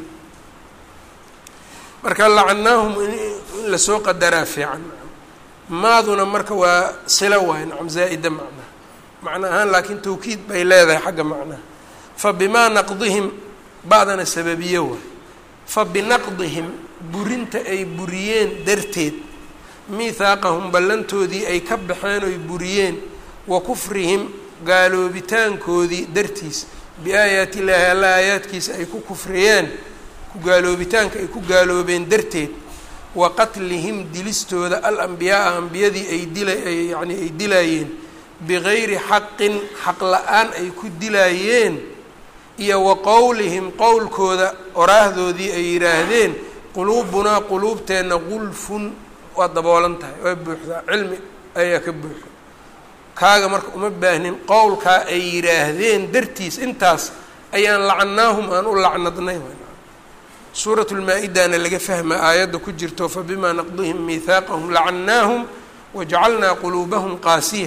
marka lacannaahum in lasoo qadaraa fiican maaduna marka waa silo waay nacam zaa'ida macnaha macna ahaan laakiin tawkiid bay leedahay xagga macnaha fa bimaa naqdihim ba'dana sababiye waay fa binaqdihim burinta ay buriyeen darteed miithaaqahum ballantoodii ay ka baxeen oy buriyeen wa kufrihim gaaloobitaankoodii dartiis biaayaati illaahi alla aayaadkiisa ay ku kufriyeen gaaloobitaanka ay ku gaaloobeen darteed wa qatlihim dilistooda alambiyaaa ambiyadii ay dila yacnii ay dilaayeen bigayri xaqin xaq la-aan ay ku dilaayeen iyo wa qowlihim qowlkooda oraahdoodii ay yidhaahdeen quluubunaa quluubteenna qulfun waa daboolan tahay waa buuxdaa cilmi ayaa ka buuxa kaaga marka uma baahnin qowlkaa ay yidhaahdeen dartiis intaas ayaan lacannaahum aan u lacnadnay suurat lmaa-idana laga fahma aayadda ku jirto fabimaa naqdihim miithaaqahum lacannaahum wajacalnaa quluubahum qaasiya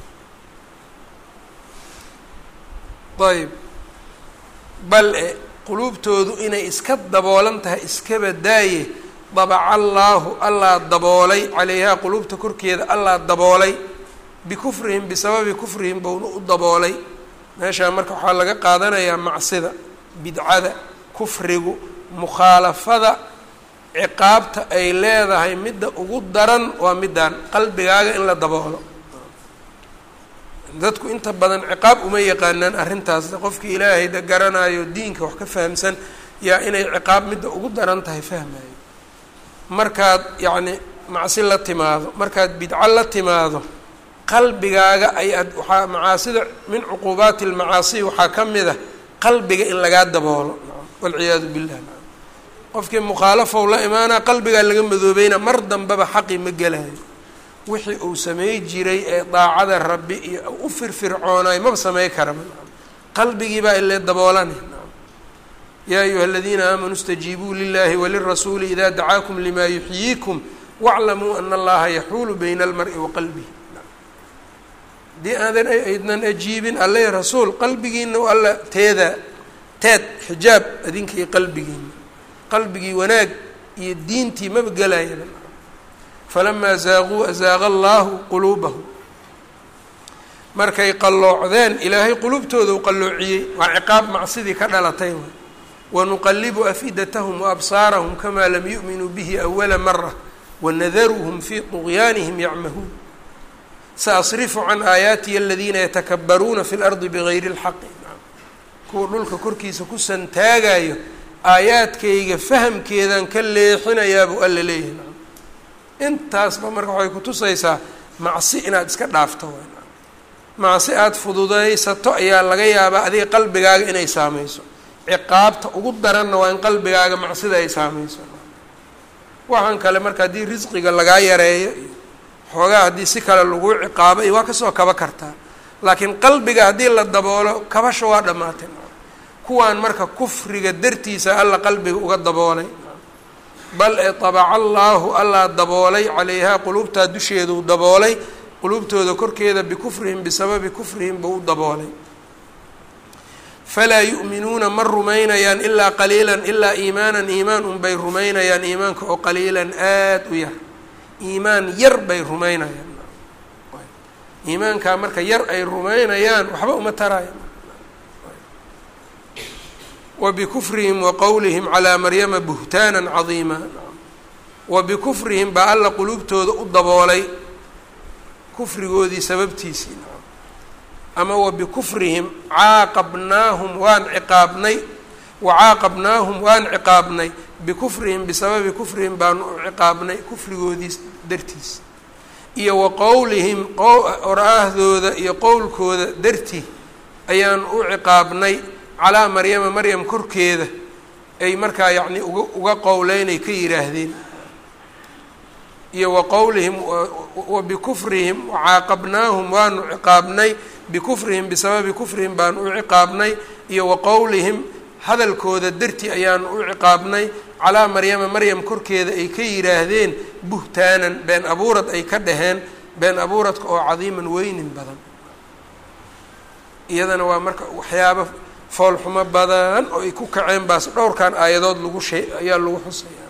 ayb bal e quluubtoodu inay iska daboolan tahay iskaba daaye dabaca allaahu allaa daboolay calayhaa quluubta korkeeda allaa daboolay bikufrihim bisababi kufrihim bouna u daboolay meeshaa marka waxaa laga qaadanayaa macsida bidcada kufrigu mukhaalafada ciqaabta ay leedahay midda ugu daran waa middaan qalbigaaga in la daboolo dadku inta badan ciqaab uma yaqaanaan arrintaas qofkii ilaahay da garanayo diinka wax ka fahamsan yaa inay ciqaab midda ugu daran tahay fahmayo markaad yacni macsi la timaado markaad bidco la timaado qalbigaaga ayaad waxaa macaasida min cuquubaati lmacaasi waxaa ka mid a qalbiga in lagaa daboolo walciyaadu billah qofkii mukhaalafow la imaanaa qalbigaa laga madoobeyna mar dambeba xaqi ma gelayo wixii uu samey jiray ee daacada rabbi iyo u firfircoonayo maba samey karaba qalbigiibaa ile daboolana yaa ayuha aladiina aamanuu اstajiibuu lilahi walirasuuli ida dacaakum lima yuxyiikum wاclamuu ana allaha yaxuulu bayna almari wa qalbihi haddii aadan aydnan ajiibin alle rasuul qalbigiina alla teeda teed xijaab adinka iyo qalbigiina qalbigii wanaag iyo diintii maba gelayaba falamaa zaaquu azaaqa allahu quluubahum markay qalloocdeen ilaahay qulubtooda u qalloociyey waa ciqaab macsidii ka dhalatay waay wanuqalibu afidatahum waabsaarahum kamaa lam yu'minuu bihi awala mara wanadaruhum fii طugyaanihim yacmahuun saasrifu can aayaatiya aladiina yatakabaruuna fi lardi bigayri اlxaqi kuwa dhulka korkiisa ku santaagayo aayaadkayga fahamkeedan ka leexinayaabuu alla leeyahay intaasba marka waxay kutusaysaa macsi inaad iska dhaafto macsi aada fududaysato ayaa laga yaabaa adiga qalbigaaga inay saameyso ciqaabta ugu daranna waa in qalbigaaga macsida ay saameyso waxaan kale marka haddii risqiga lagaa yareeyo iyo xoogaa haddii si kale lagu ciqaabo iyo waa kasoo kaba kartaa laakiin qalbiga haddii la daboolo kabasha waa dhammaatay kuwaan marka kufriga dartiisa alla qalbiga uga daboolay bal ee tabaca allaahu allaa daboolay calayhaa quluubtaa dusheeduu daboolay quluubtooda korkeeda bikufrihim bisababi kufrihim buu u daboolay falaa yu'minuuna ma rumaynayaan ilaa qaliilan ilaa iimaanan iimaan unbay rumaynayaan iimaanka oo qaliilan aada u yar iimaan yar bay rumaynayaan iimaankaa marka yar ay rumaynayaan waxba uma taraayan wa bikufrihim wa qowlihim calaa maryama buhtaanan cadiima wa bikufrihim baa alla quluubtooda u daboolay kufrigoodii sababtiisii ama wa bikufrihim caaqabnaahum waan ciqaabnay wa caaqabnaahum waan ciqaabnay bikufrihim bisababi kufrihim baanu u ciqaabnay kufrigoodii dartiis iyo wa qowlihim qoraahdooda iyo qowlkooda dartii ayaan u ciqaabnay calaa maryama maryam korkeeda ay markaa yacnii uga uga qowleynay ka yidhaahdeen iyo wa qowlihim wa bikufrihim wacaaqabnaahum waanu ciqaabnay bikufrihim bisababi kufrihim baanu u ciqaabnay iyo wa qowlihim hadalkooda dartii ayaanu u ciqaabnay calaa maryama maryam korkeeda ay ka yidhaahdeen buhtaanan been abuurad ay ka dhaheen been abuuradka oo cadiiman weynin badan iyadana waa marka waxyaaba foolxumo badan oo ay ku kaceen baas dhowrkan aayadood lagu shee ayaa lagu xusaya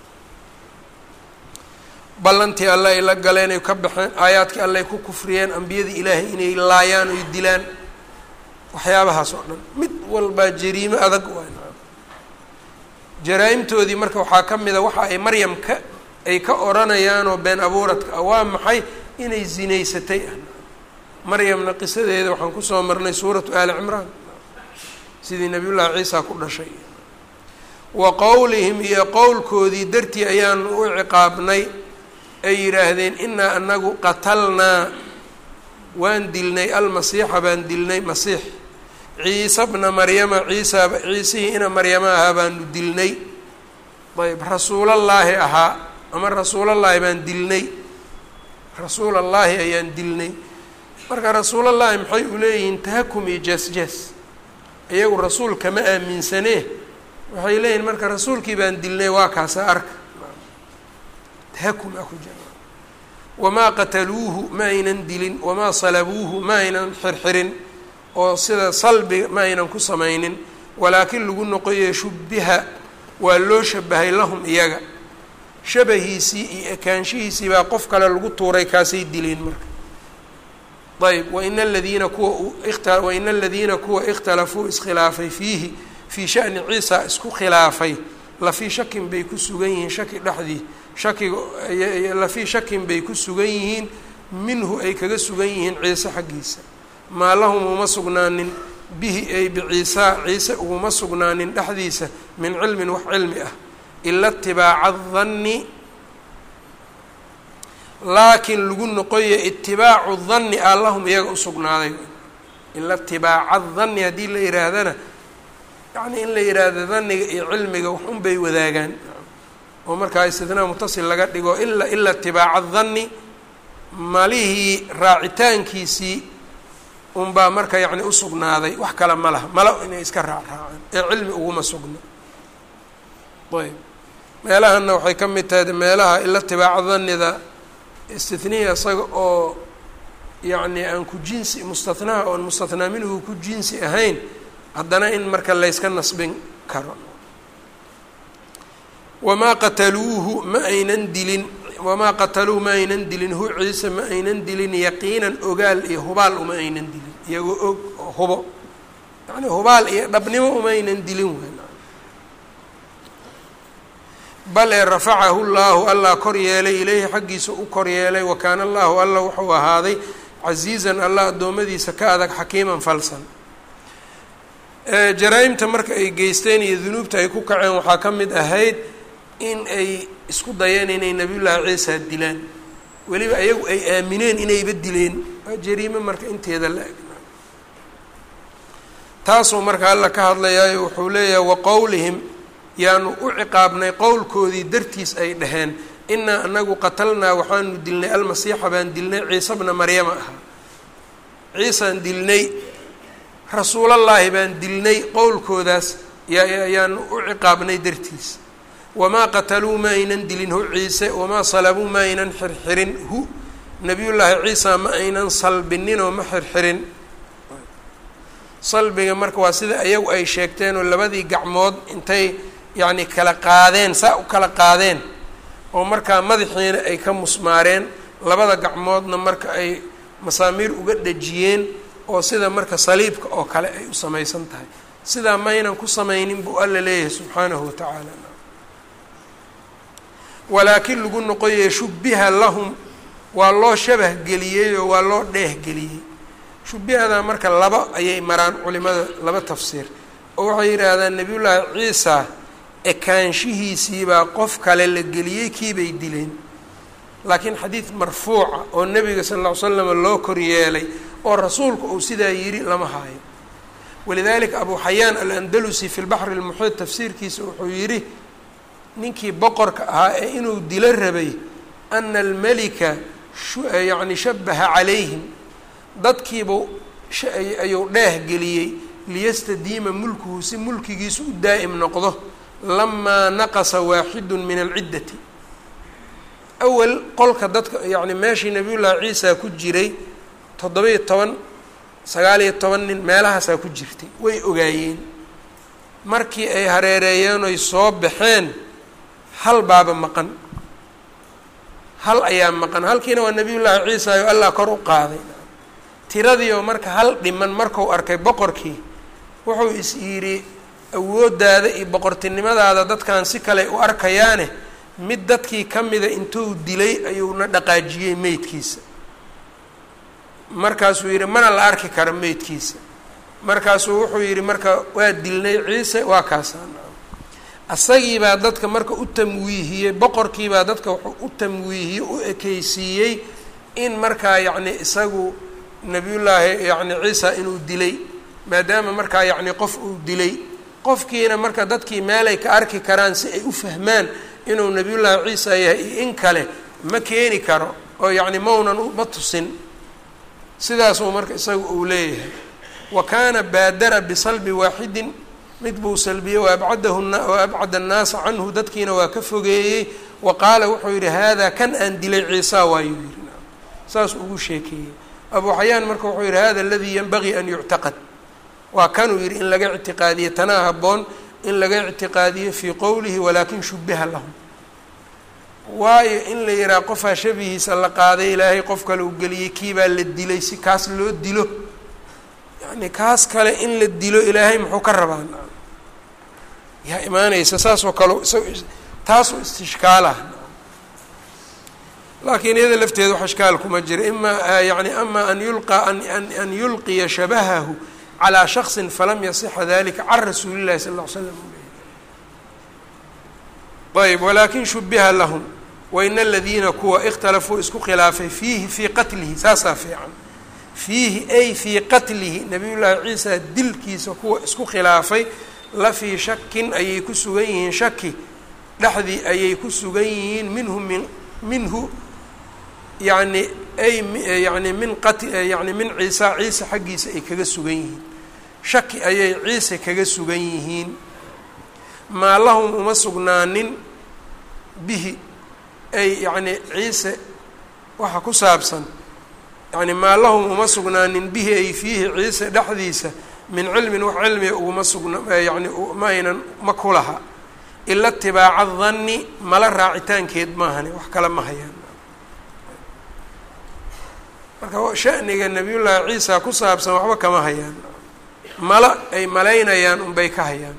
ballantii alle ay la galeen ay ka baxeen aayaadkii alle ay ku kufriyeen ambiyadii ilaahay inay laayaan oy dilaan waxyaabahaas oo dhan mid walbaa jariimo adag waay jaraa-imtoodii marka waxaa ka mid a waxa ay maryam ka ay ka odhanayaanoo been abuuradka ah waa maxay inay zinaysatay ah maryamna qisadeeda waxaan kusoo marnay suuratu aali cimraan sidii nabiyullaahi ciisa ku dhashay wa qowlihim iyo qowlkoodii dartii ayaanu u ciqaabnay ay yidhaahdeen inaa anagu qatalnaa waan dilnay almasiixa baan dilnay masiix ciisa bna maryama ciisaaba ciisihii ina maryama ahaa baanu dilnay ayb rasuulallaahi ahaa ama rasuulallaahi baan dilnay rasuulallaahi ayaan dilnay marka rasuulallaahi maxay u leeyihiin tahakum iyo jees-jees iyagu rasuul kama aaminsanee waxay leeyihin marka rasuulkii baan dilnay waa kaasa arka tahakum a ku jira wamaa qataluuhu ma aynan dilin wamaa salabuuhu ma aynan xirxirin oo sida salbiga ma aynan ku samaynin walaakin lagu noqoye shubbiha waa loo shabahay lahum iyaga shabahiisii iyo ekaanshihiisii baa qof kale lagu tuuray kaasay dileen marka ayb waina aladiina kuwa waina aladiina kuwa ikhtalafuu iskhilaafay fiihi fii shani ciisa isku khilaafay lafii shakin bay ku sugan yihiin shaki dhexdii shakiga lafii shakin bay ku sugan yihiin minhu ay kaga sugan yihiin ciise xaggiisa maa lahum uma sugnaanin bihi ay biciisaa ciise uguma sugnaanin dhexdiisa min cilmin wax cilmi ah ila itibaaca danni laakiin lagu noqoya itibaacu danni aa lahum iyaga usugnaaday ila itibaaca danni haddii la yihaahdana yacni in la yidhaahdo daniga iyo cilmiga wax un bay wadaagaan oo markaa istithnaa mutasil laga dhigo ila ila itibaaca danni malihii raacitaankiisii unbaa marka yacni usugnaaday wax kale ma laha malo inay iska raacraacaan ee cilmi uguma sugno ayb meelahanna waxay ka mid tahay meelaha ila itibaaca danida istithniya isaga oo yacni aan ku jinsi mustathnaa oon mustathnaa minhu ku jinsi ahayn haddana in marka layska nasbin karo wamaa qataluuhu ma aynan dilin wamaa qataluuhu ma aynan dilin hu ciise ma aynan dilin yaqiinan ogaal iyo hubaal uma aynan dilin iyagoo og oo hubo yacni hubaal iyo dhabnimo uma aynan dilin weyn bal ee rafacahu llaahu allah kor yeelay ileyhi xaggiisa u kor yeelay wa kaana allahu alla wuxuu ahaaday casiizan allah addoommadiisa ka adag xakiiman falsan jaraa-imta marka ay geysteen iyo dunuubta ay ku kaceen waxaa ka mid ahayd in ay isku dayeen inay nabiyullaahi ciisa dilaan weliba ayagu ay aamineen inayba dileen waa jariime marka inteeda la eg taasuu marka alla ka hadlayaayo wuxuu leeyahay wa qowlihim yaanu u ciqaabnay qowlkoodii dartiis ay dhaheen inaa anagu qatalnaa waxaanu dilnay almasiixa baan dilnay ciise bna maryama ahaa ciisaan dilnay rasuulallaahi baan dilnay qowlkoodaas yayaanu u ciqaabnay dartiis wamaa qataluu ma aynan dilin hu ciise wamaa salabuu ma aynan xirxirin hu nabiyullaahi ciisa ma aynan salbininoo ma xirxirin salbiga marka waa sida iyagu ay sheegteenoo labadii gacmood intay yacni kala qaadeen saa u kala qaadeen oo markaa madaxiina ay ka musmaareen labada gacmoodna marka ay masaamiir uga dhejiyeen oo sida marka saliibka oo kale ay u samaysan tahay sidaa maynan ku samaynin buu alla leeyahay subxaanahu wa tacaala walaakin lagu noqoyay shubbiha lahum waa loo shabah geliyey oo waa loo dheehgeliyey shubbihadaa marka laba ayay maraan culimada laba tafsiir oo waxay yidhaahdaan nebiyullaahi ciisa ekaanshihiisiibaa qof kale la geliyey kiibay dileen laakiin xadiid marfuuca oo nebiga sal lla ly slam loo koryeelay oo rasuulku uu sidaa yidhi lama haayo walidalika abu xayaan alandalusi fi lbaxri lmuxiid tafsiirkiisa wuxuu yidhi ninkii boqorka ahaa ee inuu dilo rabay ana almelika yacni shabaha calayhim dadkiibuu ayuu dheeh geliyey liyastadiima mulkuhu si mulkigiisu u daa'im noqdo lamaa naqasa waaxidun min alciddati awal qolka dadka yacni meeshii nabiyullaahi ciisa ku jiray toddoba-iyo toban sagaal-iyo toban nin meelahaasaa ku jirtay way ogaayeen markii ay hareereeyeen oy soo baxeen hal baaba maqan hal ayaa maqan halkiina waa nabiyullaahi ciisa oo allah kor u qaaday tiradii oo marka hal dhiman marku arkay boqorkii wuxuu is yidhi awooddaada iyo boqortinimadaada dadkan si kale u arkayaane mid dadkii ka mida intuu dilay ayuuna dhaqaajiyey meydkiisa markaasuu yidhi mana la arki karo meydkiisa markaasuu wuxuu yidhi marka waa dilnay ciise waa kaasaan asagiibaa dadka marka u tamwiihiyey boqorkiibaa dadka wuxuu u tamwiihiyey u ekeysiiyey in markaa yacni isagu nabiyullaahi yacni ciisa inuu dilay maadaama markaa yacni qof uu dilay qofkiina marka dadkii meelay ka arki karaan si ay u fahmaan inuu nabiyullaahi ciisa yahay iyo in kale ma keeni karo oo yacni maunan ma tusin sidaasuu marka isagu uu leeyahay wa kaana baadara bisalbi waaxidin mid buu salbiyey waabcadahu wa abcada annaasa canhu dadkiina waa ka fogeeyey wa qaala wuxuu yidhi haadaa kan aan dilay ciisa waayuu yidhi saas ugu sheekeeyey abu xayaan marka wuxuu yidhi hada aladii yanbagii an yuctaqad waa kanuu yidhi in laga ictiqaadiye tanaa habboon in laga ictiqaadiyo fii qowlihi walaakin shubiha lahum waayo in la yidhaha qofaa shabihiisa la qaaday ilaahay qof kale u geliyey kiibaa la dilay si kaas loo dilo yacni kaas kale in la dilo ilaahay muxuu ka rabaa yaa imaanaysa saasoo kale taasoo istishkaalah laakiin iyada lafteeda wax ishkaal kuma jira ima yani ama an yulqa an yulqiya shabahahu calىa shaksin falam yasixa dalika can rasuuli llahi sal ll ly slam ayb walakin shubiha lahum wain aladiina kuwa ikhtalafuu isku khilaafay fiihi fii qatlihi saasaa fiican fiihi ay fii qatlihi nabiy llaahi ciisa dilkiisa kuwa isku khilaafay la fii shakin ayay ku sugan yihiin shaki dhexdii ayay ku sugan yihiin minhu min minhu yani ay yani min qat yani min ciisa ciise xaggiisa ay kaga sugan yihiin shaki ayay ciise kaga sugan yihiin maa lahum uma sugnaanin bihi ay yacni ciise waxa ku saabsan yani maa lahum uma sugnaanin bihi ay fiihi ciise dhexdiisa min cilmin wax cilmiga uguma sugna yani ma aynan ma ku laha ila itibaaca danni mala raacitaankeed maahani wax kale ma hayaan marka shaniga nabiyullaahi ciisa ku saabsan waxba kama hayaan mala ay malaynayaan unbay ka hayaan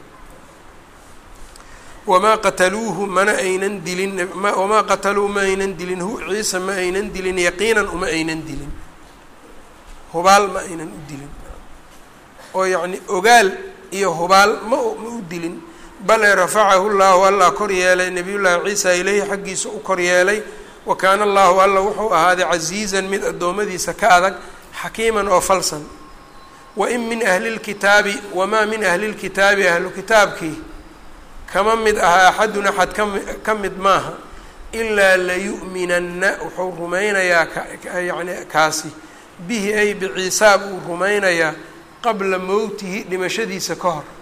wamaa qataluuhu mana aynan dilin wamaa qataluu ma aynan dilin hu ciise ma aynan dilin yaqiinan uma aynan dilin hubaal ma aynan u dilin oo yacni ogaal iyo hubaal ma ma u dilin bale rafacahu llahu allah kor yeelay nabiyullaahi ciisa ileyhi xaggiisa u kor yeelay wa kaana allahu alla wuxuu ahaaday casiizan mid addoommadiisa ka adag xakiiman oo falsan wain min ahli lkitaabi wamaa min ahli lkitaabi ahlu kitaabkii kama mid aha axadun axad kami ka mid maaha ilaa layu'minanna wuxuu rumaynayaa yani kaasi bihi ay biciisaa buu rumaynayaa qabla mowtihi dhimashadiisa ka hor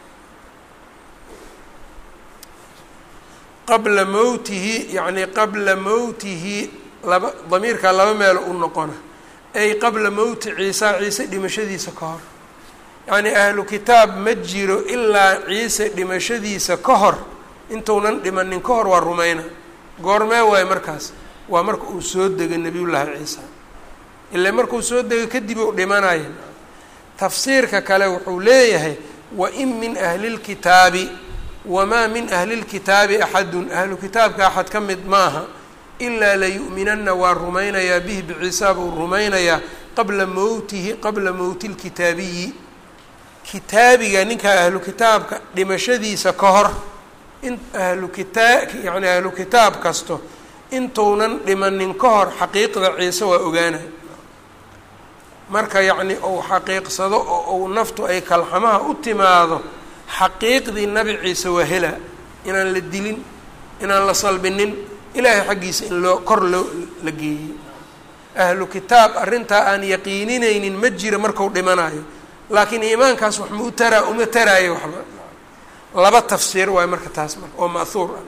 qabla mowtihi yacni qabla mowtihi laba damiirkaa laba meelo u noqona ay qabla mowti ciisa ciise dhimashadiisa ka hor yacnii ahlu kitaab ma jiro ilaa ciise dhimashadiisa ka hor intuunan dhimanin ka hor waa rumayna goormee waayo markaas waa marka uu soo degay nebiyullaahi ciisa ilaa markuu soo degay kadib uu dhimanaya tafsiirka kale wuxuu leeyahay wain min ahli lkitaabi wamaa min ahli lkitaabi axadun ahlu kitaabka axad ka mid maaha ilaa layu'minanna waa rumaynayaa bihi biciisa buu rumaynayaa qabla mowtihi qabla mowti lkitaabiyi kitaabiga ninkaa ahlu kitaabka dhimashadiisa ka hor in ahlu kitaa yacni ahlu kitaab kasto intuunan dhimanin ka hor xaqiiqda ciise waa ogaanay marka yacni uu xaqiiqsado oo uu naftu ay kalxamaha u timaado xaqiiqdii nabi ciise waa helaa inaan la dilin inaan la salbinin ilaahay xaggiisa in loo kor loo la geeyey ahlu kitaab arrintaa aan yaqiininaynin ma jira marku dhimanayo laakiin iimaankaas wax ma u taraa uma taraayo waxba laba tafsiir waayo marka taas marka oo ma'huur ah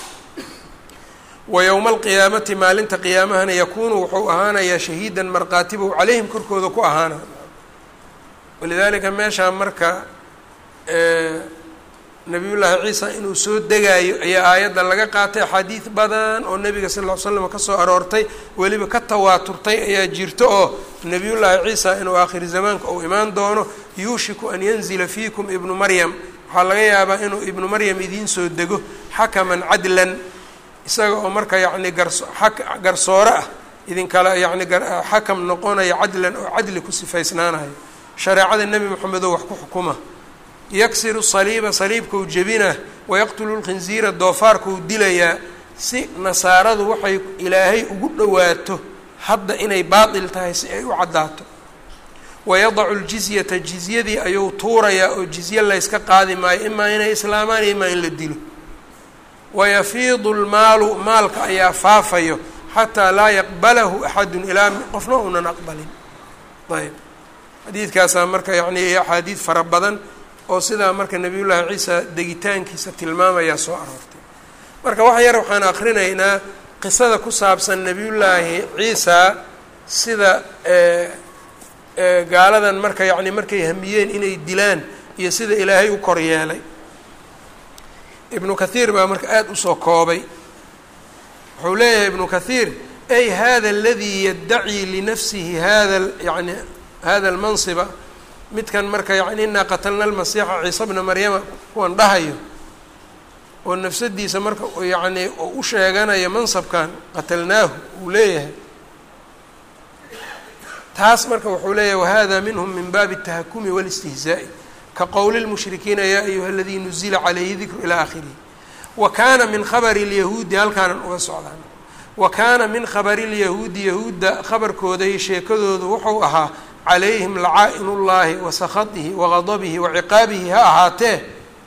wa yowma alqiyaamati maalinta qiyaamahana yakuunu wuxuu ahaanayaa shahiidan markhaatibow calayhim korkooda ku ahaana walidaalika meeshaa marka nabiyullaahi ciisa inuu soo degaayo ayaa aayadda laga qaatay axaadiid badan oo nebiga sal ll ly slam kasoo aroortay weliba ka tawaaturtay ayaa jirto oo nebiyullaahi ciisa inuu aakhiri zamaanka uu imaan doono yuushiku an yanzila fiikum ibnu maryam waxaa laga yaabaa inuu ibnu maryam idiin soo dego xakaman cadlan isaga oo marka yacni garso a garsoore ah idinkala yacni xakam noqonaya cadlan oo cadli ku sifaysnaanayo shareecada nebi moxamed oo wax ku xukuma yaksiru saliiba saliibkau jebina wayaqtulu lkhinziira doofaarkau dilayaa si nasaaradu waxay ilaahay ugu dhowaato hadda inay baatil tahay si ay u caddaato wayadacu ljizyata jizyadii ayuu tuurayaa oo jizye layska qaadi maayo imaa inay islaamaan imaa in la dilo wayafiidu lmaalu maalka ayaa faafayo xataa laa yaqbalahu axadun ilaa qofna uunan aqbalin ayb xadiidkaasaa marka yacni iyo axaadiid fara badan oo sidaa marka nebiyullaahi ciisa degitaankiisa tilmaamayaa soo aroortay marka wax yar waxaan akrinaynaa qisada ku saabsan nebiyullaahi ciisa sida gaaladan marka yacni markay hamiyeen inay dilaan iyo sida ilaahay u kor yeelay ibnu kathiir baa marka aada usoo koobay wuxuu leeyahay ibnu kathiir ay hada aladii yaddaci linafsihi hada yani hada almansiba midkan marka yani inaa qatalna almasiixa ciisa bna maryama kuwan dhahayo oo nafsadiisa marka yacni u sheeganayo mansabkan qatalnaahu uu leeyahay taas marka wuxuu leeyahay wahada minhum min baabi الtahakumi wاlاstihzaaءi ka qowli lmushrikiina yaa ayuha aladii nuzila calayhi dikru ilaa aakhirihi wa kaana min khabari اlyahuudi halkaanan uga socdaan wa kaana min khabari اlyahuudi yahuudda khabarkooda iyo sheekadoodu wuxuu ahaa calayhim lacaa-in ullaahi wa sakhadihi wa gadabihi wa ciqaabihi ha ahaatee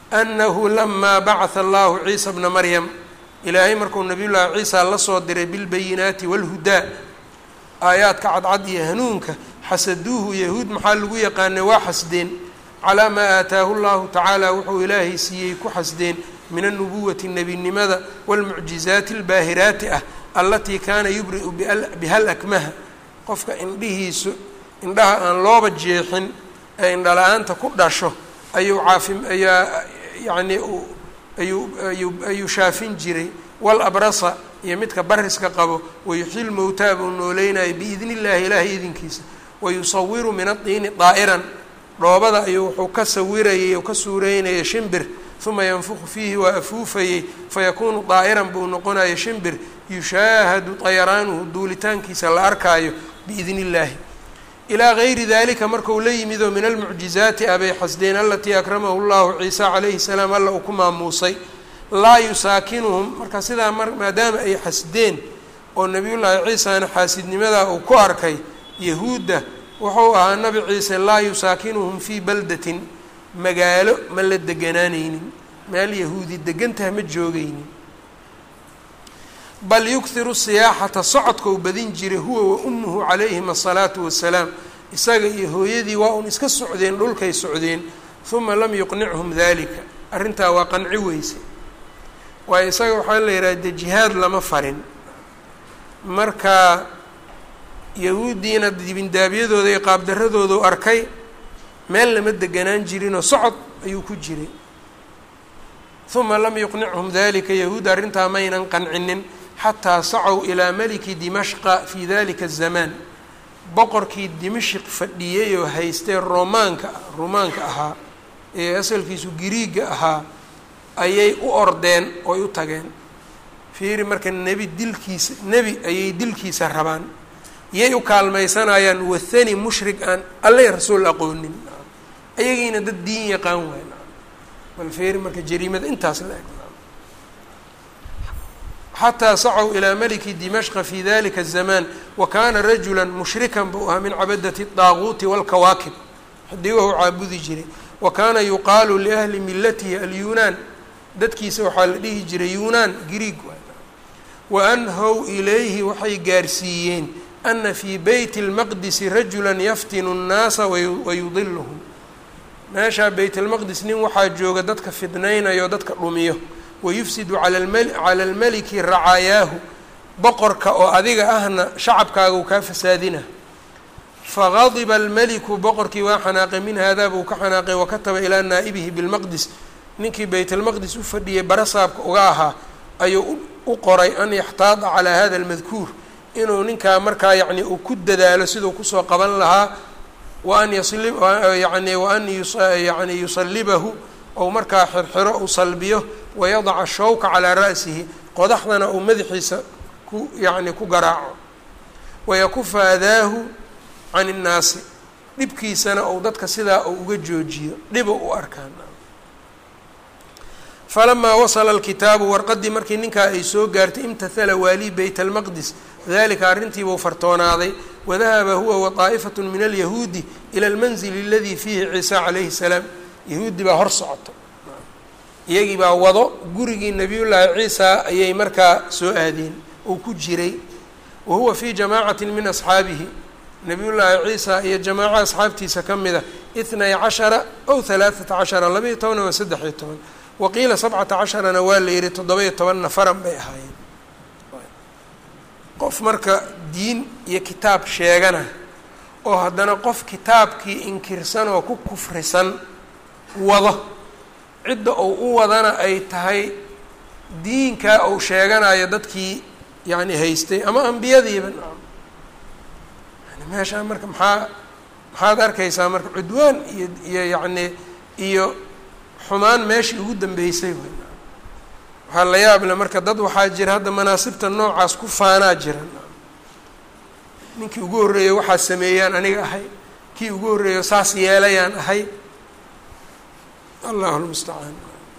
annahu lamaa bacatha allahu ciisa bna maryam ilaahay markuu nabiy llaahi ciisa la soo diray bilbayinaati waalhudaa aayaadka cadcad iyo hanuunka xasaduuhu yahuud maxaa lagu yaqaanay waa xasdeen calaa maa aataahu llahu tacaala wuxuu ilaahay siiyey ku xasdeen min alnubuwati nebinimada waalmucjizaati albaahiraati ah allatii kaana yubri'u bihal akmaha qofka indhihiisu indhaha aan looba jeexin ee indhala-aanta ku dhasho ayuu caafi ayaa yacnii ayuu ayuu ayuu shaafin jiray wal abrasa iyo midka bariska qabo wayuxyi mowtaa buu nooleynaya biidni illaahi ilaahay idinkiisa wayusawiru min adiini daa'iran dhoobada ayuu wuxuu ka sawirayay oo ka suureynaya shimbir uma yanfuku fiihi waa afuufayey fayakuunu daa'iran buu noqonaya shimbir yushaahadu dayaraanuhu duulitaankiisa la arkaayo biidni illaahi ilaa gayri dalika markau la yimidoo min almucjizaati abay xasdeen alatii akramahu llahu ciisa calayhi salaam alla uu ku maamuusay laa yusaakinuhum marka sidaa maadaama ay xasdeen oo nabiyullaahi ciisana xaasidnimadaa uu ku arkay yahuudda wuxuu ahaa nabi ciise laa yusaakinuhum fii baldatin magaalo ma la deganaanaynin meel yahuudi degantaha ma joogaynin bal yukhiru siyaaxata socodkau badin jiray huwa wa ummuhu calayhim asalaatu wassalaam isaga iyo hooyadii waa un iska socdeen dhulkay socdeen uma lam yuqnichum dalika arrintaa waa qanci weyse waayo isaga waxaa la yidhaha de jihaad lama farin marka yahuuddiina dibindaabyadooda iyo qaabdaradoodu arkay meel lama deganaan jirinoo socod ayuu ku jiray uma lam yuqnichum dalika yahuud arrintaa maynan qancinin xataa sacow ilaa meliki dimashqa fii dalika azamaan boqorkii dimashq fadhiyey oo haystee romaanka rumaanka ahaa ee asalkiisu giriiga ahaa ayay u ordeen oy u tageen fiiri marka nebi dilkiisa nebi ayay dilkiisa rabaan yay u kaalmaysanayaan wathani mushrik aan allay rasuul aqoonin ayagiina dad diin yaqaan waay bal fiiri marka jariimada intaas la eg xataa sacow ilaa maliki dimashqa fi dalika الzamaan wa kana rajula mushrikan buu ahaa min cabadati الdaaguuti wاlkawaakib xidigahu caabudi jiray wa kana yuqaalu liahli milatihi alyunaan dadkiisa waxaa la dhihi jiray yunaan grieg wa anhow ilayhi waxay gaarsiiyeen ana fii beyti اlmaqdisi rajula yaftinu الnaasa wayudiluhum meeshaa beyt اlmaqdis nin waxaa jooga dadka fidnaynayo dadka dhumiyo wayufsidu cala almeliki racaayaahu boqorka oo adiga ahna shacabkaaga uu kaa fasaadina fagadiba almeliku boqorkii waa xanaaqay min haadaa buu ka xanaaqay wakataba ilaa naa'ibihi bilmaqdis ninkii bayt almaqdis u fadhiyey barasaabka uga ahaa ayuu u qoray an yaxtaada calaa hada almadkuur inuu ninkaa markaa yacni uu ku dadaalo siduu kusoo qaban lahaa wa an yasli yani wa an yani yusalibahu ou markaa xirxiro uu salbiyo wayadaca shawka calaa ra'sihi qodaxdana uu madaxiisa ku yacni ku garaaco wayakufa adaahu can innaasi dhibkiisana ou dadka sidaa uu uga joojiyo dhiba u arkaan falamaa wasala alkitaabu warqaddii markii ninkaa ay soo gaartay imtathala waalii beyt almaqdis dalika arrintiibuu fartoonaaday wadahaba huwa wataa'ifatu min alyahuudi ila almanzili aladii fiihi ciisa calayhi salaam yahuudi baa hor socoto iyagii baa wado gurigii nabiyullaahi ciisa ayay markaa soo aadeen uu ku jiray wa huwa fii jamaacati min asxaabihi nabiyullaahi ciisa iyo jamaaco asxaabtiisa ka mida itnay cashara ow halaaثata cashara labaiyo toban ama saddex-iyo toban waqiila sabcata casharana waa la yihi toddoba-iyo toban nafaran bay ahaayeen qof marka diin iyo kitaab sheegana oo haddana qof kitaabkii inkirsan oo ku kufrisan wado cidda uu u wadana ay tahay diinkaa uu sheeganayo dadkii yacni haystay ama ambiyadiiba yani meeshaa marka maxaa maxaad arkaysaa marka cudwaan iyo iyo yacni iyo xumaan meeshii ugu dambeysay wey waxaa la yaable marka dad waxaa jira hadda manaasibta noocaas ku faanaa jira ninkii ugu horreeyo waxaa sameeyaan aniga ahay kii ugu horreeyo saas yeelayaan ahay allahu lmustacaan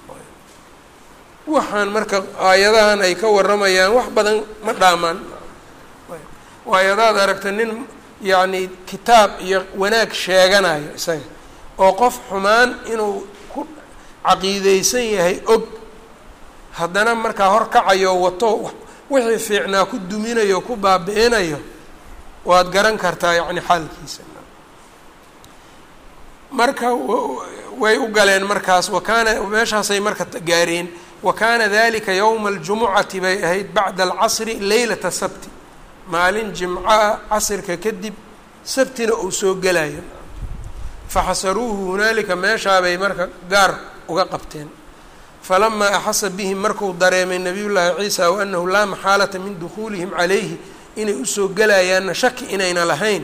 waxaan marka aayadahan ay ka waramayaan wax badan ma dhaamaan waayadaad aragta nin yacni kitaab iyo wanaag sheeganayo isaga oo qof xumaan inuu ku caqiideysan yahay og haddana markaa horkacayo wato wixii fiicnaa ku duminayo ku baabi-inayo waad garan kartaa yacni xaalkiisa marka way u galeen markaas wakaana meeshaasay marka gaareen wa kaana dalika yowma aljumucati bay ahayd bacda alcasri leylata sabti maalin jimca casirka kadib sabtina uu soo gelayo faxasaruuhu hunaalika meeshaabay marka gaar uga qabteen falamaa axasa bihim marku dareemay nabiy llaahi ciisa wa anahu laa maxaalata min dukhuulihim calayhi inay usoo gelayaanna shaki inayna lahayn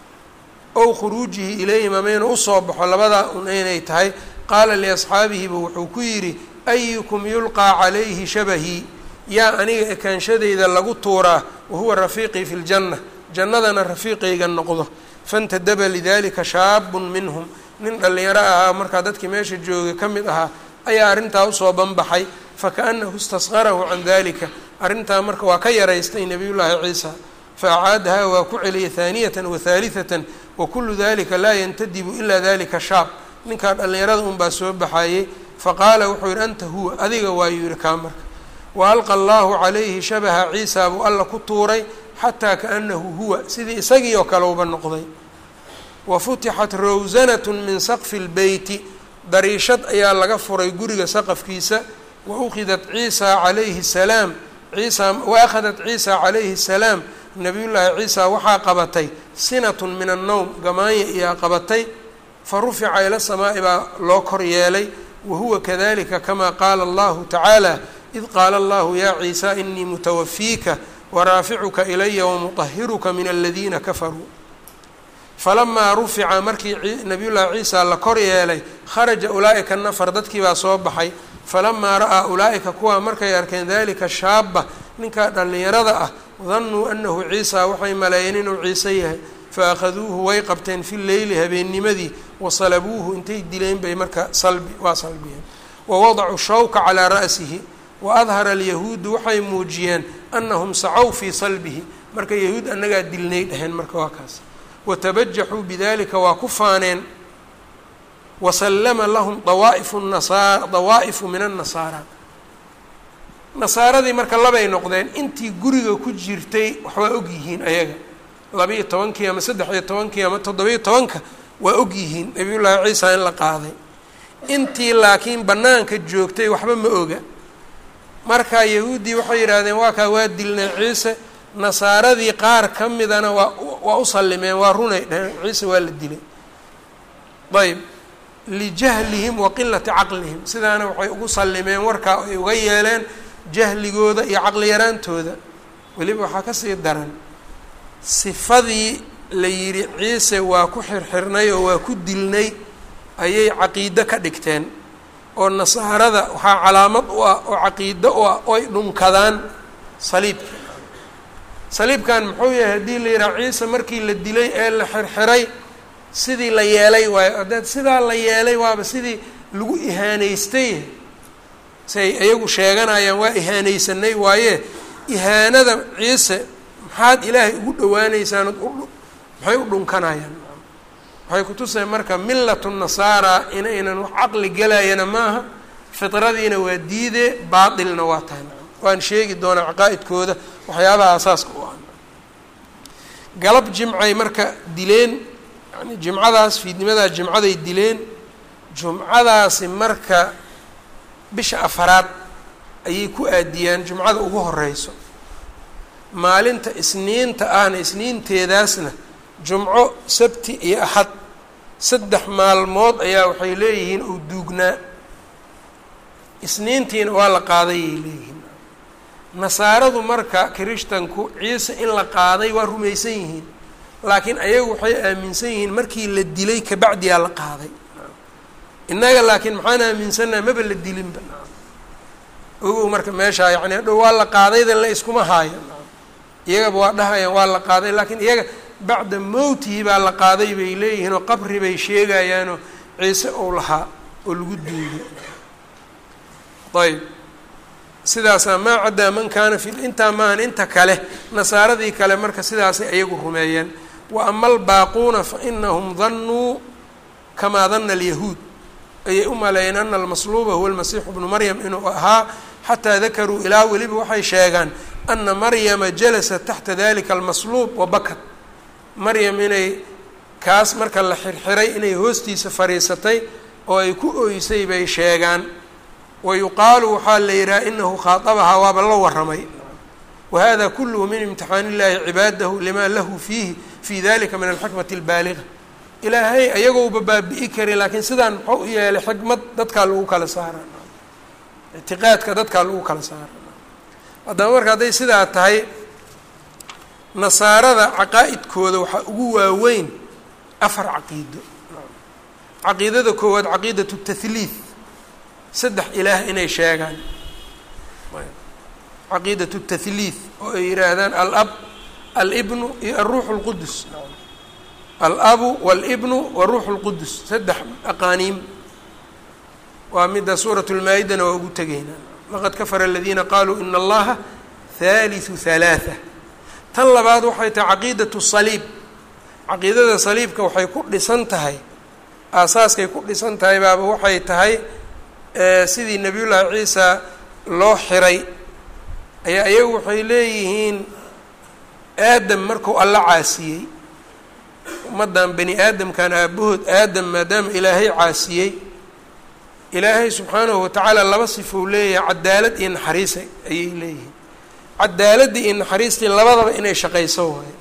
ow khuruujihi ilayhim amayna usoo baxo labadaa un inay tahay qaala liasxaabihiba wuxuu ku yidhi ayukum yulqaa calayhi shabahii yaa aniga ekaanshadayda lagu tuuraa wahuwa rafiiqii fi ljanna jannadana rafiiqayga noqdo fantadaba lidalika shaabun minhum nin dhallinyaro ahaa markaa dadkii meesha joogay ka mid ahaa ayaa arrintaa usoo banbaxay fakaanahu istasqarahu can dalika arrintaa marka waa ka yaraystay nabiyullaahi ciisa faacaadahaa waa ku celiyay haaniyatan wa haalihatan wa kullu dalika laa yantadibu ilaa dalika shaab ninkaa dhallinyarada unbaa soo baxayey faqaala wuxuu yidhi anta huwa adiga waayuu yihi kaa marka wa alqa allahu calayhi shabaha ciisa buu alla ku tuuray xataa kaanahu huwa sidii isagii oo kale uba noqday wa futixat rawsanatu min saqfi lbeyti dariishad ayaa laga furay guriga saqafkiisa wa ukhidat ciisa calayhi salaam ciisa wa akhadat ciisa calayhi salaam nabiyullaahi ciisa waxaa qabatay sinatun min annowm gamaanya iyaa qabatay fa rufica ila samaa'i baa loo kor yeelay wa huwa kadalika kama qaala allahu tacaala id qaala allahu yaa ciisa inii mutawafiika waraaficuka ilaya wamuطahiruka min aladiina kafaruu falamaa rufica markii nabiyullaahi ciisa la kor yeelay kharaja ulaa'ika nafar dadkii baa soo baxay falamaa ra'aa ulaa'ika kuwaa markay arkeen dalika shaaba ninkaa dhallinyarada ah danuu anahu ciisa waxay maleeyeen inuu ciise yahay faakhaduuhu way qabteen fi leyli habeennimadii wasalabuuhu intay dileen bay marka salbi waa salbiyeen wawadacuu shawka calaa ra'sihi waadhara alyahuudu waxay muujiyeen anahum sacow fii salbihi marka yahuud annagaa dilnay dheheen marka waa kaas watabajaxuu bidalika waa ku faaneen wasallama lahum dawaa'ifu nasaa dawaa'ifu min annasaara nasaaradii marka labay noqdeen intii guriga ku jirtay wax waa og yihiin ayaga laba-iyo tobankii ama saddex iyo tobankii ama toddoba-iyo tobanka waa og yihiin nabiyullaahi ciisa in la qaaday intii laakiin bannaanka joogtay waxba ma oga marka yahuuddii waxay yidhaahdeen waa kaa waa dilnay ciise nasaaradii qaar ka midana waa waa u sallimeen waa runay dheheen ciise waa la dilay ayb lijahlihim wa qilati caqlihim sidaana waxay ugu sallimeen warkaa ay uga yeeleen jahligooda iyo caqli yaraantooda weliba waxaa kasii daran sifadii la yidhi ciise waa ku xirxirnay oo waa ku dilnay ayay caqiido ka dhigteen oo nasaarada waxaa calaamad u ah oo caqiido u ah oy dhunkadaan saliibka saliibkan muxuu yahay haddii la yidhaha ciise markii la dilay ee la xirxiray sidii la yeelay waayo haddaad sidaa la yeelay waaba sidii lagu ihaanaystay siay iyagu sheeganayaan waa ihaanaysanay waaye ihaanada ciise maxaad ilaahay ugu dhawaanaysaan maxay u dhunkanayaan waxay kutusay marka millatu nasaara inaynan wax caqli gelayana maaha fitradiina waa diide baatilna waa tahay waan sheegi doonaa caqaa'idkooda waxyaabaha asaaska u ah galab jimcay marka dileen yani jimcadaas fiidnimadaa jimcaday dileen jumcadaasi marka bisha afaraad ayay ku aadiyaan jumcada ugu horeyso maalinta isniinta ahna isniinteedaasna jumco sabti iyo axad saddex maalmood ayaa waxay leeyihiin uu duugnaa isniintiina waa la qaadayay leeyihiin nasaaradu marka kirishtanku ciise in la qaaday waa rumaysan yihiin laakiin ayagu waxay aaminsan yihiin markii la dilay kabacdiyaa la qaaday innaga laakiin maxaan aaminsannaha maba la dilinba ogow marka meeshaa yani hadhow waa la qaadaydan la iskuma haayo iyagaba waa dhahayaan waa la qaaday laakiin iyaga bacda mowtihi baa la qaaday bay leeyihiin oo qabri bay sheegayaanoo ciise ou lahaa oo lagu duugay ayb sidaasaa maa caddaa man kaana fi intaa maahan inta kale nasaaradii kale marka sidaasay ayagu rumeeyeen wa ama albaaquuna fa inahum danuu kamaa dana alyahuud ayay u maleeyeen ana almasluuba huwa almasiixu bnu maryam inuu ahaa xataa dakaruu ilaa weliba waxay sheegaan ana maryama jalasat taxta dalika almasluub wabakat maryam inay kaas marka la xirxiray inay hoostiisa fadhiisatay oo ay ku oysay bay sheegaan wa yuqaalu waxaa la yidhaha inahu khaadabahaa waaba la waramay wahada kulluhu min imtixaan illahi cibaadahu lima lahu fiihi fi dalika min alxikmati albaaliga ilaahay ayagouba baabi'i kari laakiin sidaan muxuu u yeelay xikmad dadkaa lagu kala saara ictiqaadka dadkaa lagu kala saara haddaba marka hadday sidaa tahay nasaarada caqaa'idkooda waxaa ugu waaweyn afar caqiido caqiidada koowaad caqiidatu tahliith saddex ilaah inay sheegaan caqiidatu tahliith oo ay yidhaahdaan alab alibnu iyo alruuxu اlqudus alabu walibnu waruuxu اlqudus saddex aqaaniim waa midda suurat lmaa-idana waa ugu tegaynaa laqad kafara aladiina qaluu ina allaha haaliثu halaaثa tan labaad waxay tahay caqiidatu saliib caqiidada saliibka waxay ku dhisan tahay aasaaskay ku dhisan tahay baaba waxay tahay sidii nebiyullaahi ciisa loo xiray ayaa iyagu waxay leeyihiin aadam marku alla caasiyey ummaddan bani aadamkan aabahood aadam maadaama ilaahay caasiyey ilaahay subxaanahu watacaala laba sifou leeyahay cadaalad iyo naxariisa ayay leeyihiin cadaaladii iyo naxariistii labadaba inay shaqayso waayo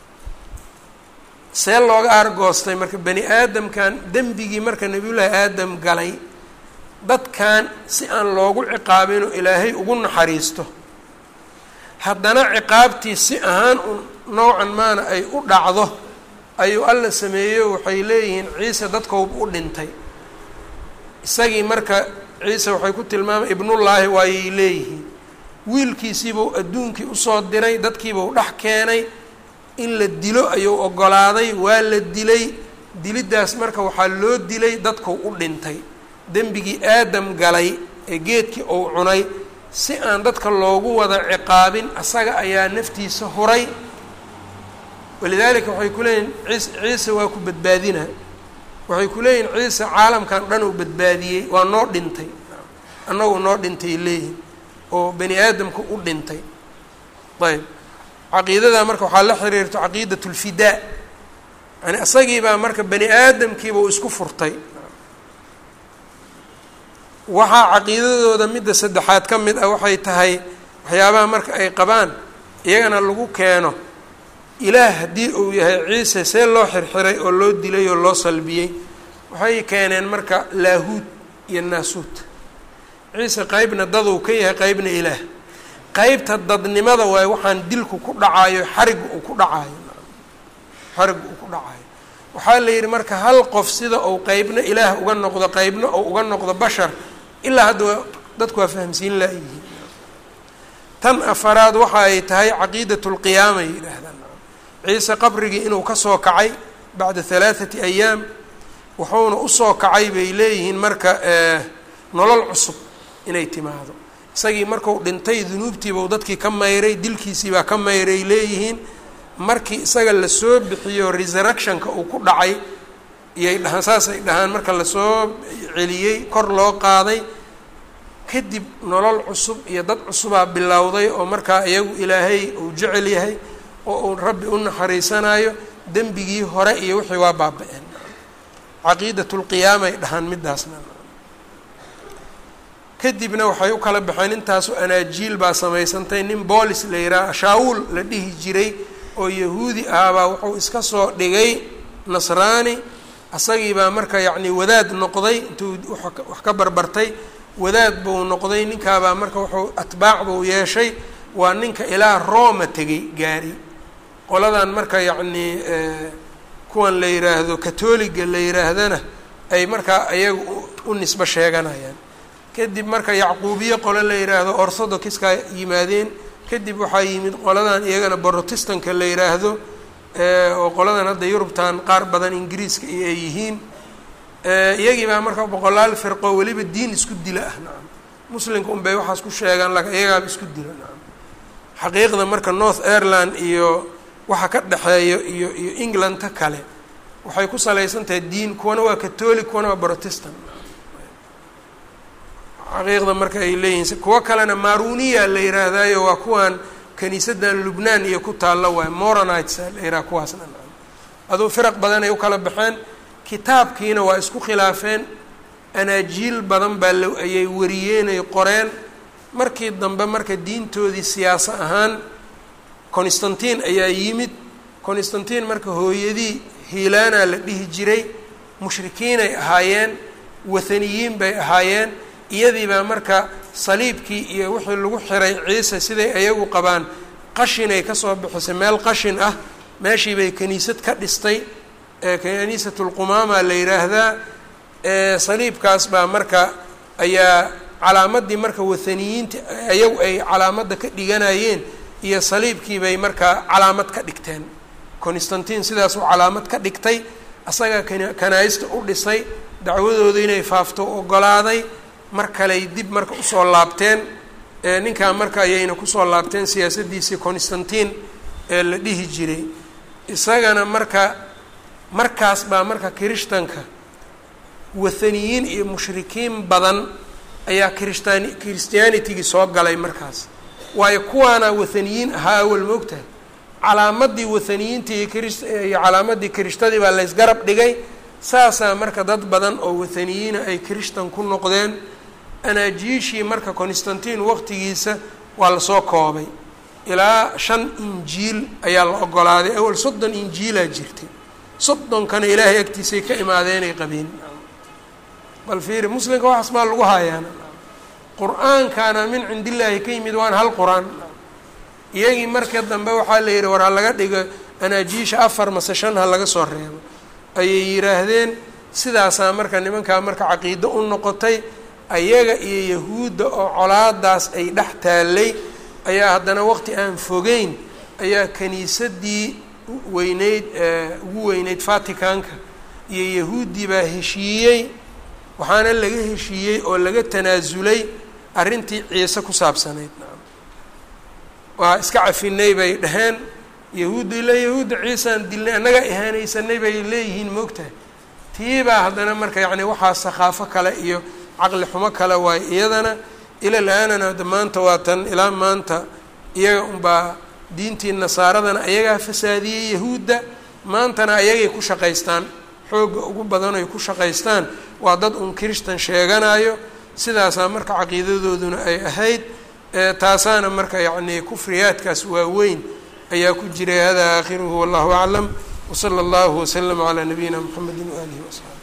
see looga aargoostay marka bani aadamkan dembigii marka nebiyullaahi aadam galay dadkan si aan loogu ciqaabinoo ilaahay ugu naxariisto haddana ciqaabtii si ahaan u noocan maana ay u dhacdo ayuu alla sameeyo waxay leeyihiin ciise dadkooba u dhintay isagii marka ciise waxay ku tilmaamay ibnullaahi waayay leeyihiin wiilkiisiibuu adduunkii usoo diray dadkiibuu dhex keenay in la dilo ayuu oggolaaday waa la dilay diliddaas marka waxaa loo dilay dadkuu u dhintay dembigii aadam galay ee geedkii uu cunay si aan dadka loogu wada ciqaabin asaga ayaa naftiisa huray walidaalika waxay ku leeyihin ciis ciise waa ku badbaadina waxay ku leeyihin ciise caalamkan dhan uu badbaadiyey waa noo dhintay annagu noo dhintay leeyihin oo bani aadamka u dhintay ayb caqiidadaa marka waxaa la xiriirto caqiidat lfidaa yani isagiibaa marka bani aadamkiiba uu isku furtay waxaa caqiidadooda midda saddexaad ka mid ah waxay tahay waxyaabaha marka ay qabaan iyagana lagu keeno ilaah haddii uu yahay ciise see loo xirxiray oo loo dilay oo loo salbiyey waxay keeneen marka laahuud iyo naasuud ciise qeybna daduu ka yahay qeybna ilaah qeybta dadnimada waaye waxaan dilku ku dhacaayo xarigu uu ku dhacaayo xarigu uu ku dhacaayo waxaa la yidhi marka hal qof sida uu qeybna ilaah uga noqdo qeybna uu uga noqdo bashar ilaa hadda waa dadku waa fahamsiin laayihiin tan afaraad waxa ay tahay caqiidat lqiyaama ay yidhaahdaan ciise qabrigii inuu kasoo kacay bacda halaathati ayaam wuxuuna usoo kacay bay leeyihiin marka nolol cusub inay timaado isagii marku dhintay dunuubtiibau dadkii ka mayray dilkiisiibaa ka mayray leeyihiin markii isaga lasoo bixiyo resurrectionka uu ku dhacay iyay dhahaan saasay dhahaan marka lasoo celiyey kor loo qaaday kadib nolol cusub iyo dad cusubaa bilowday oo markaa iyagu ilaahay uu jecel yahay oo uu rabbi u naxariisanayo dembigii hore iyo wixii waa baaba-een caqiidat lqiyaamay dhahaan midaasna kadibna waxay u kala baxeen intaasu anaajiil baa samaysantay nin boolis la yidhaha shaawuul la dhihi jiray oo yahuudi ahaabaa wuxuu iska soo dhigay nasraani asagiibaa marka yacni wadaad noqday intuu wax ka barbartay wadaad buu noqday ninkaabaa marka wuxuu atbaac buu yeeshay waa ninka ilaa rooma tegay gaari qoladan marka yacnii kuwan la yidhaahdo katoliga la yidhaahdana ay markaa ayaga u nisbo sheeganayaan kadib marka yacquubiye qole la yidhaahdo orthodoxka yimaadeen kadib waxaa yimid qoladan iyagana brotestanka la yidhaahdo oo qoladan hadda yurubtan qaar badan ingiriiska iyo ay yihiin iyagii baa marka boqolaal firqo weliba diin isku dila ah nacam muslimka un bay waxaas ku sheegaan laakiin iyagaaba isku dila nacam xaqiiqda marka north ireland iyo waxa ka dhexeeyo iyo iyo englandta kale waxay ku salaysan tahay diin kuwana waa catholic kuwana waa protestant xaqiiqda marka ay leeyihiin kuwo kalena maruniya la yihaahdaayo waa kuwan kaniisadan lubnaan iyo ku taalla waay moronites la yidhaha kuwaasna aduu firaq badan ay u kala baxeen kitaabkiina waa isku khilaafeen anaajiil badan baa la ayay wariyeenay qoreen markii dambe marka diintoodii siyaaso ahaan constantin ayaa yimid constantin marka hooyadii hiilaana la dhihi jiray mushrikiinay ahaayeen wathaniyiin bay ahaayeen iyadii baa marka saliibkii iyo wixii lagu xiray ciise siday ayagu qabaan qashinay kasoo bixisay meel qashin ah meeshii bay kaniisad ka dhistay kaniisatulqumaama la yidhaahdaa saliibkaas baa marka ayaa calaamadii marka wathaniyiinta ayagu ay calaamadda ka dhiganayeen iyo saliibkii bay markaa calaamad ka dhigteen constantin sidaasuu calaamad ka dhigtay asagaa kanaa-ista u dhisay dacwadooda inay faafto ogolaaday mar kaley dib marka usoo laabteen ninkaa marka ayayna kusoo laabteen siyaasaddiisii constantin ee la dhihi jiray isagana marka markaas baa marka kirishtanka wathaniyiin iyo mushrikiin badan ayaa kirishtaan christianitigii soo galay markaas waayo kuwaana wathaniyiin ahaa awal moogtahay calaamadii wathaniyiintii iyo kris iyo calaamadii kiristadii baa laysgarab dhigay saasaa marka dad badan oo wathaniyiina ay kirishtan ku noqdeen anaajiishii marka constantin waqtigiisa waa lasoo koobay ilaa shan injiil ayaa la ogolaaday awal soddon injiilaa jirtay soddonkana ilaahay agtiisay ka imaadeenay qabeen bal fiiri muslimka waxaas baa lagu haayaana qur-aankaana min cindillaahi ka yimid waan hal qur-aan iyagii marka dambe waxaa la yidhi war ha laga dhigo anaajiisha afar mase shan ha laga soo reebo ayay yidhaahdeen sidaasaa marka nimankaa marka caqiido u noqotay ayaga iyo yahuudda oo colaadaas ay dhex taallay ayaa haddana waqti aan fogeyn ayaa kaniisadii weyneyd ugu weyneyd vaticanka iyo yahuuddii baa heshiiyey waxaana laga heshiiyey oo laga tanaasulay arrintii ciise ku saabsanayd waa iska cafinay bay dhaheen yahuudda ilaa yahuudda ciisaan dilnay annagaa ihaanaysanay bay leeyihiin moogtahay tiibaa haddana marka yacni waxaa sakhaafo kale iyo caqli xumo kale waayo iyadana ila la-aanana hadda maanta waa tan ilaa maanta iyaga unbaa diintii nasaaradana ayagaa fasaadiyey yahuudda maantana ayagay ku shaqaystaan xoogga ugu badan ay ku shaqaystaan waa dad un kirishtan sheeganayo sidaasaa marka caqiidadooduna ay ahayd taasaana marka yacni kufriyaadkaas waaweyn ayaa ku jiray hada aakhiruhu wallahu aclam wsala allahu waslama calaa nabiyina mxamedi waaalihi wasaxbi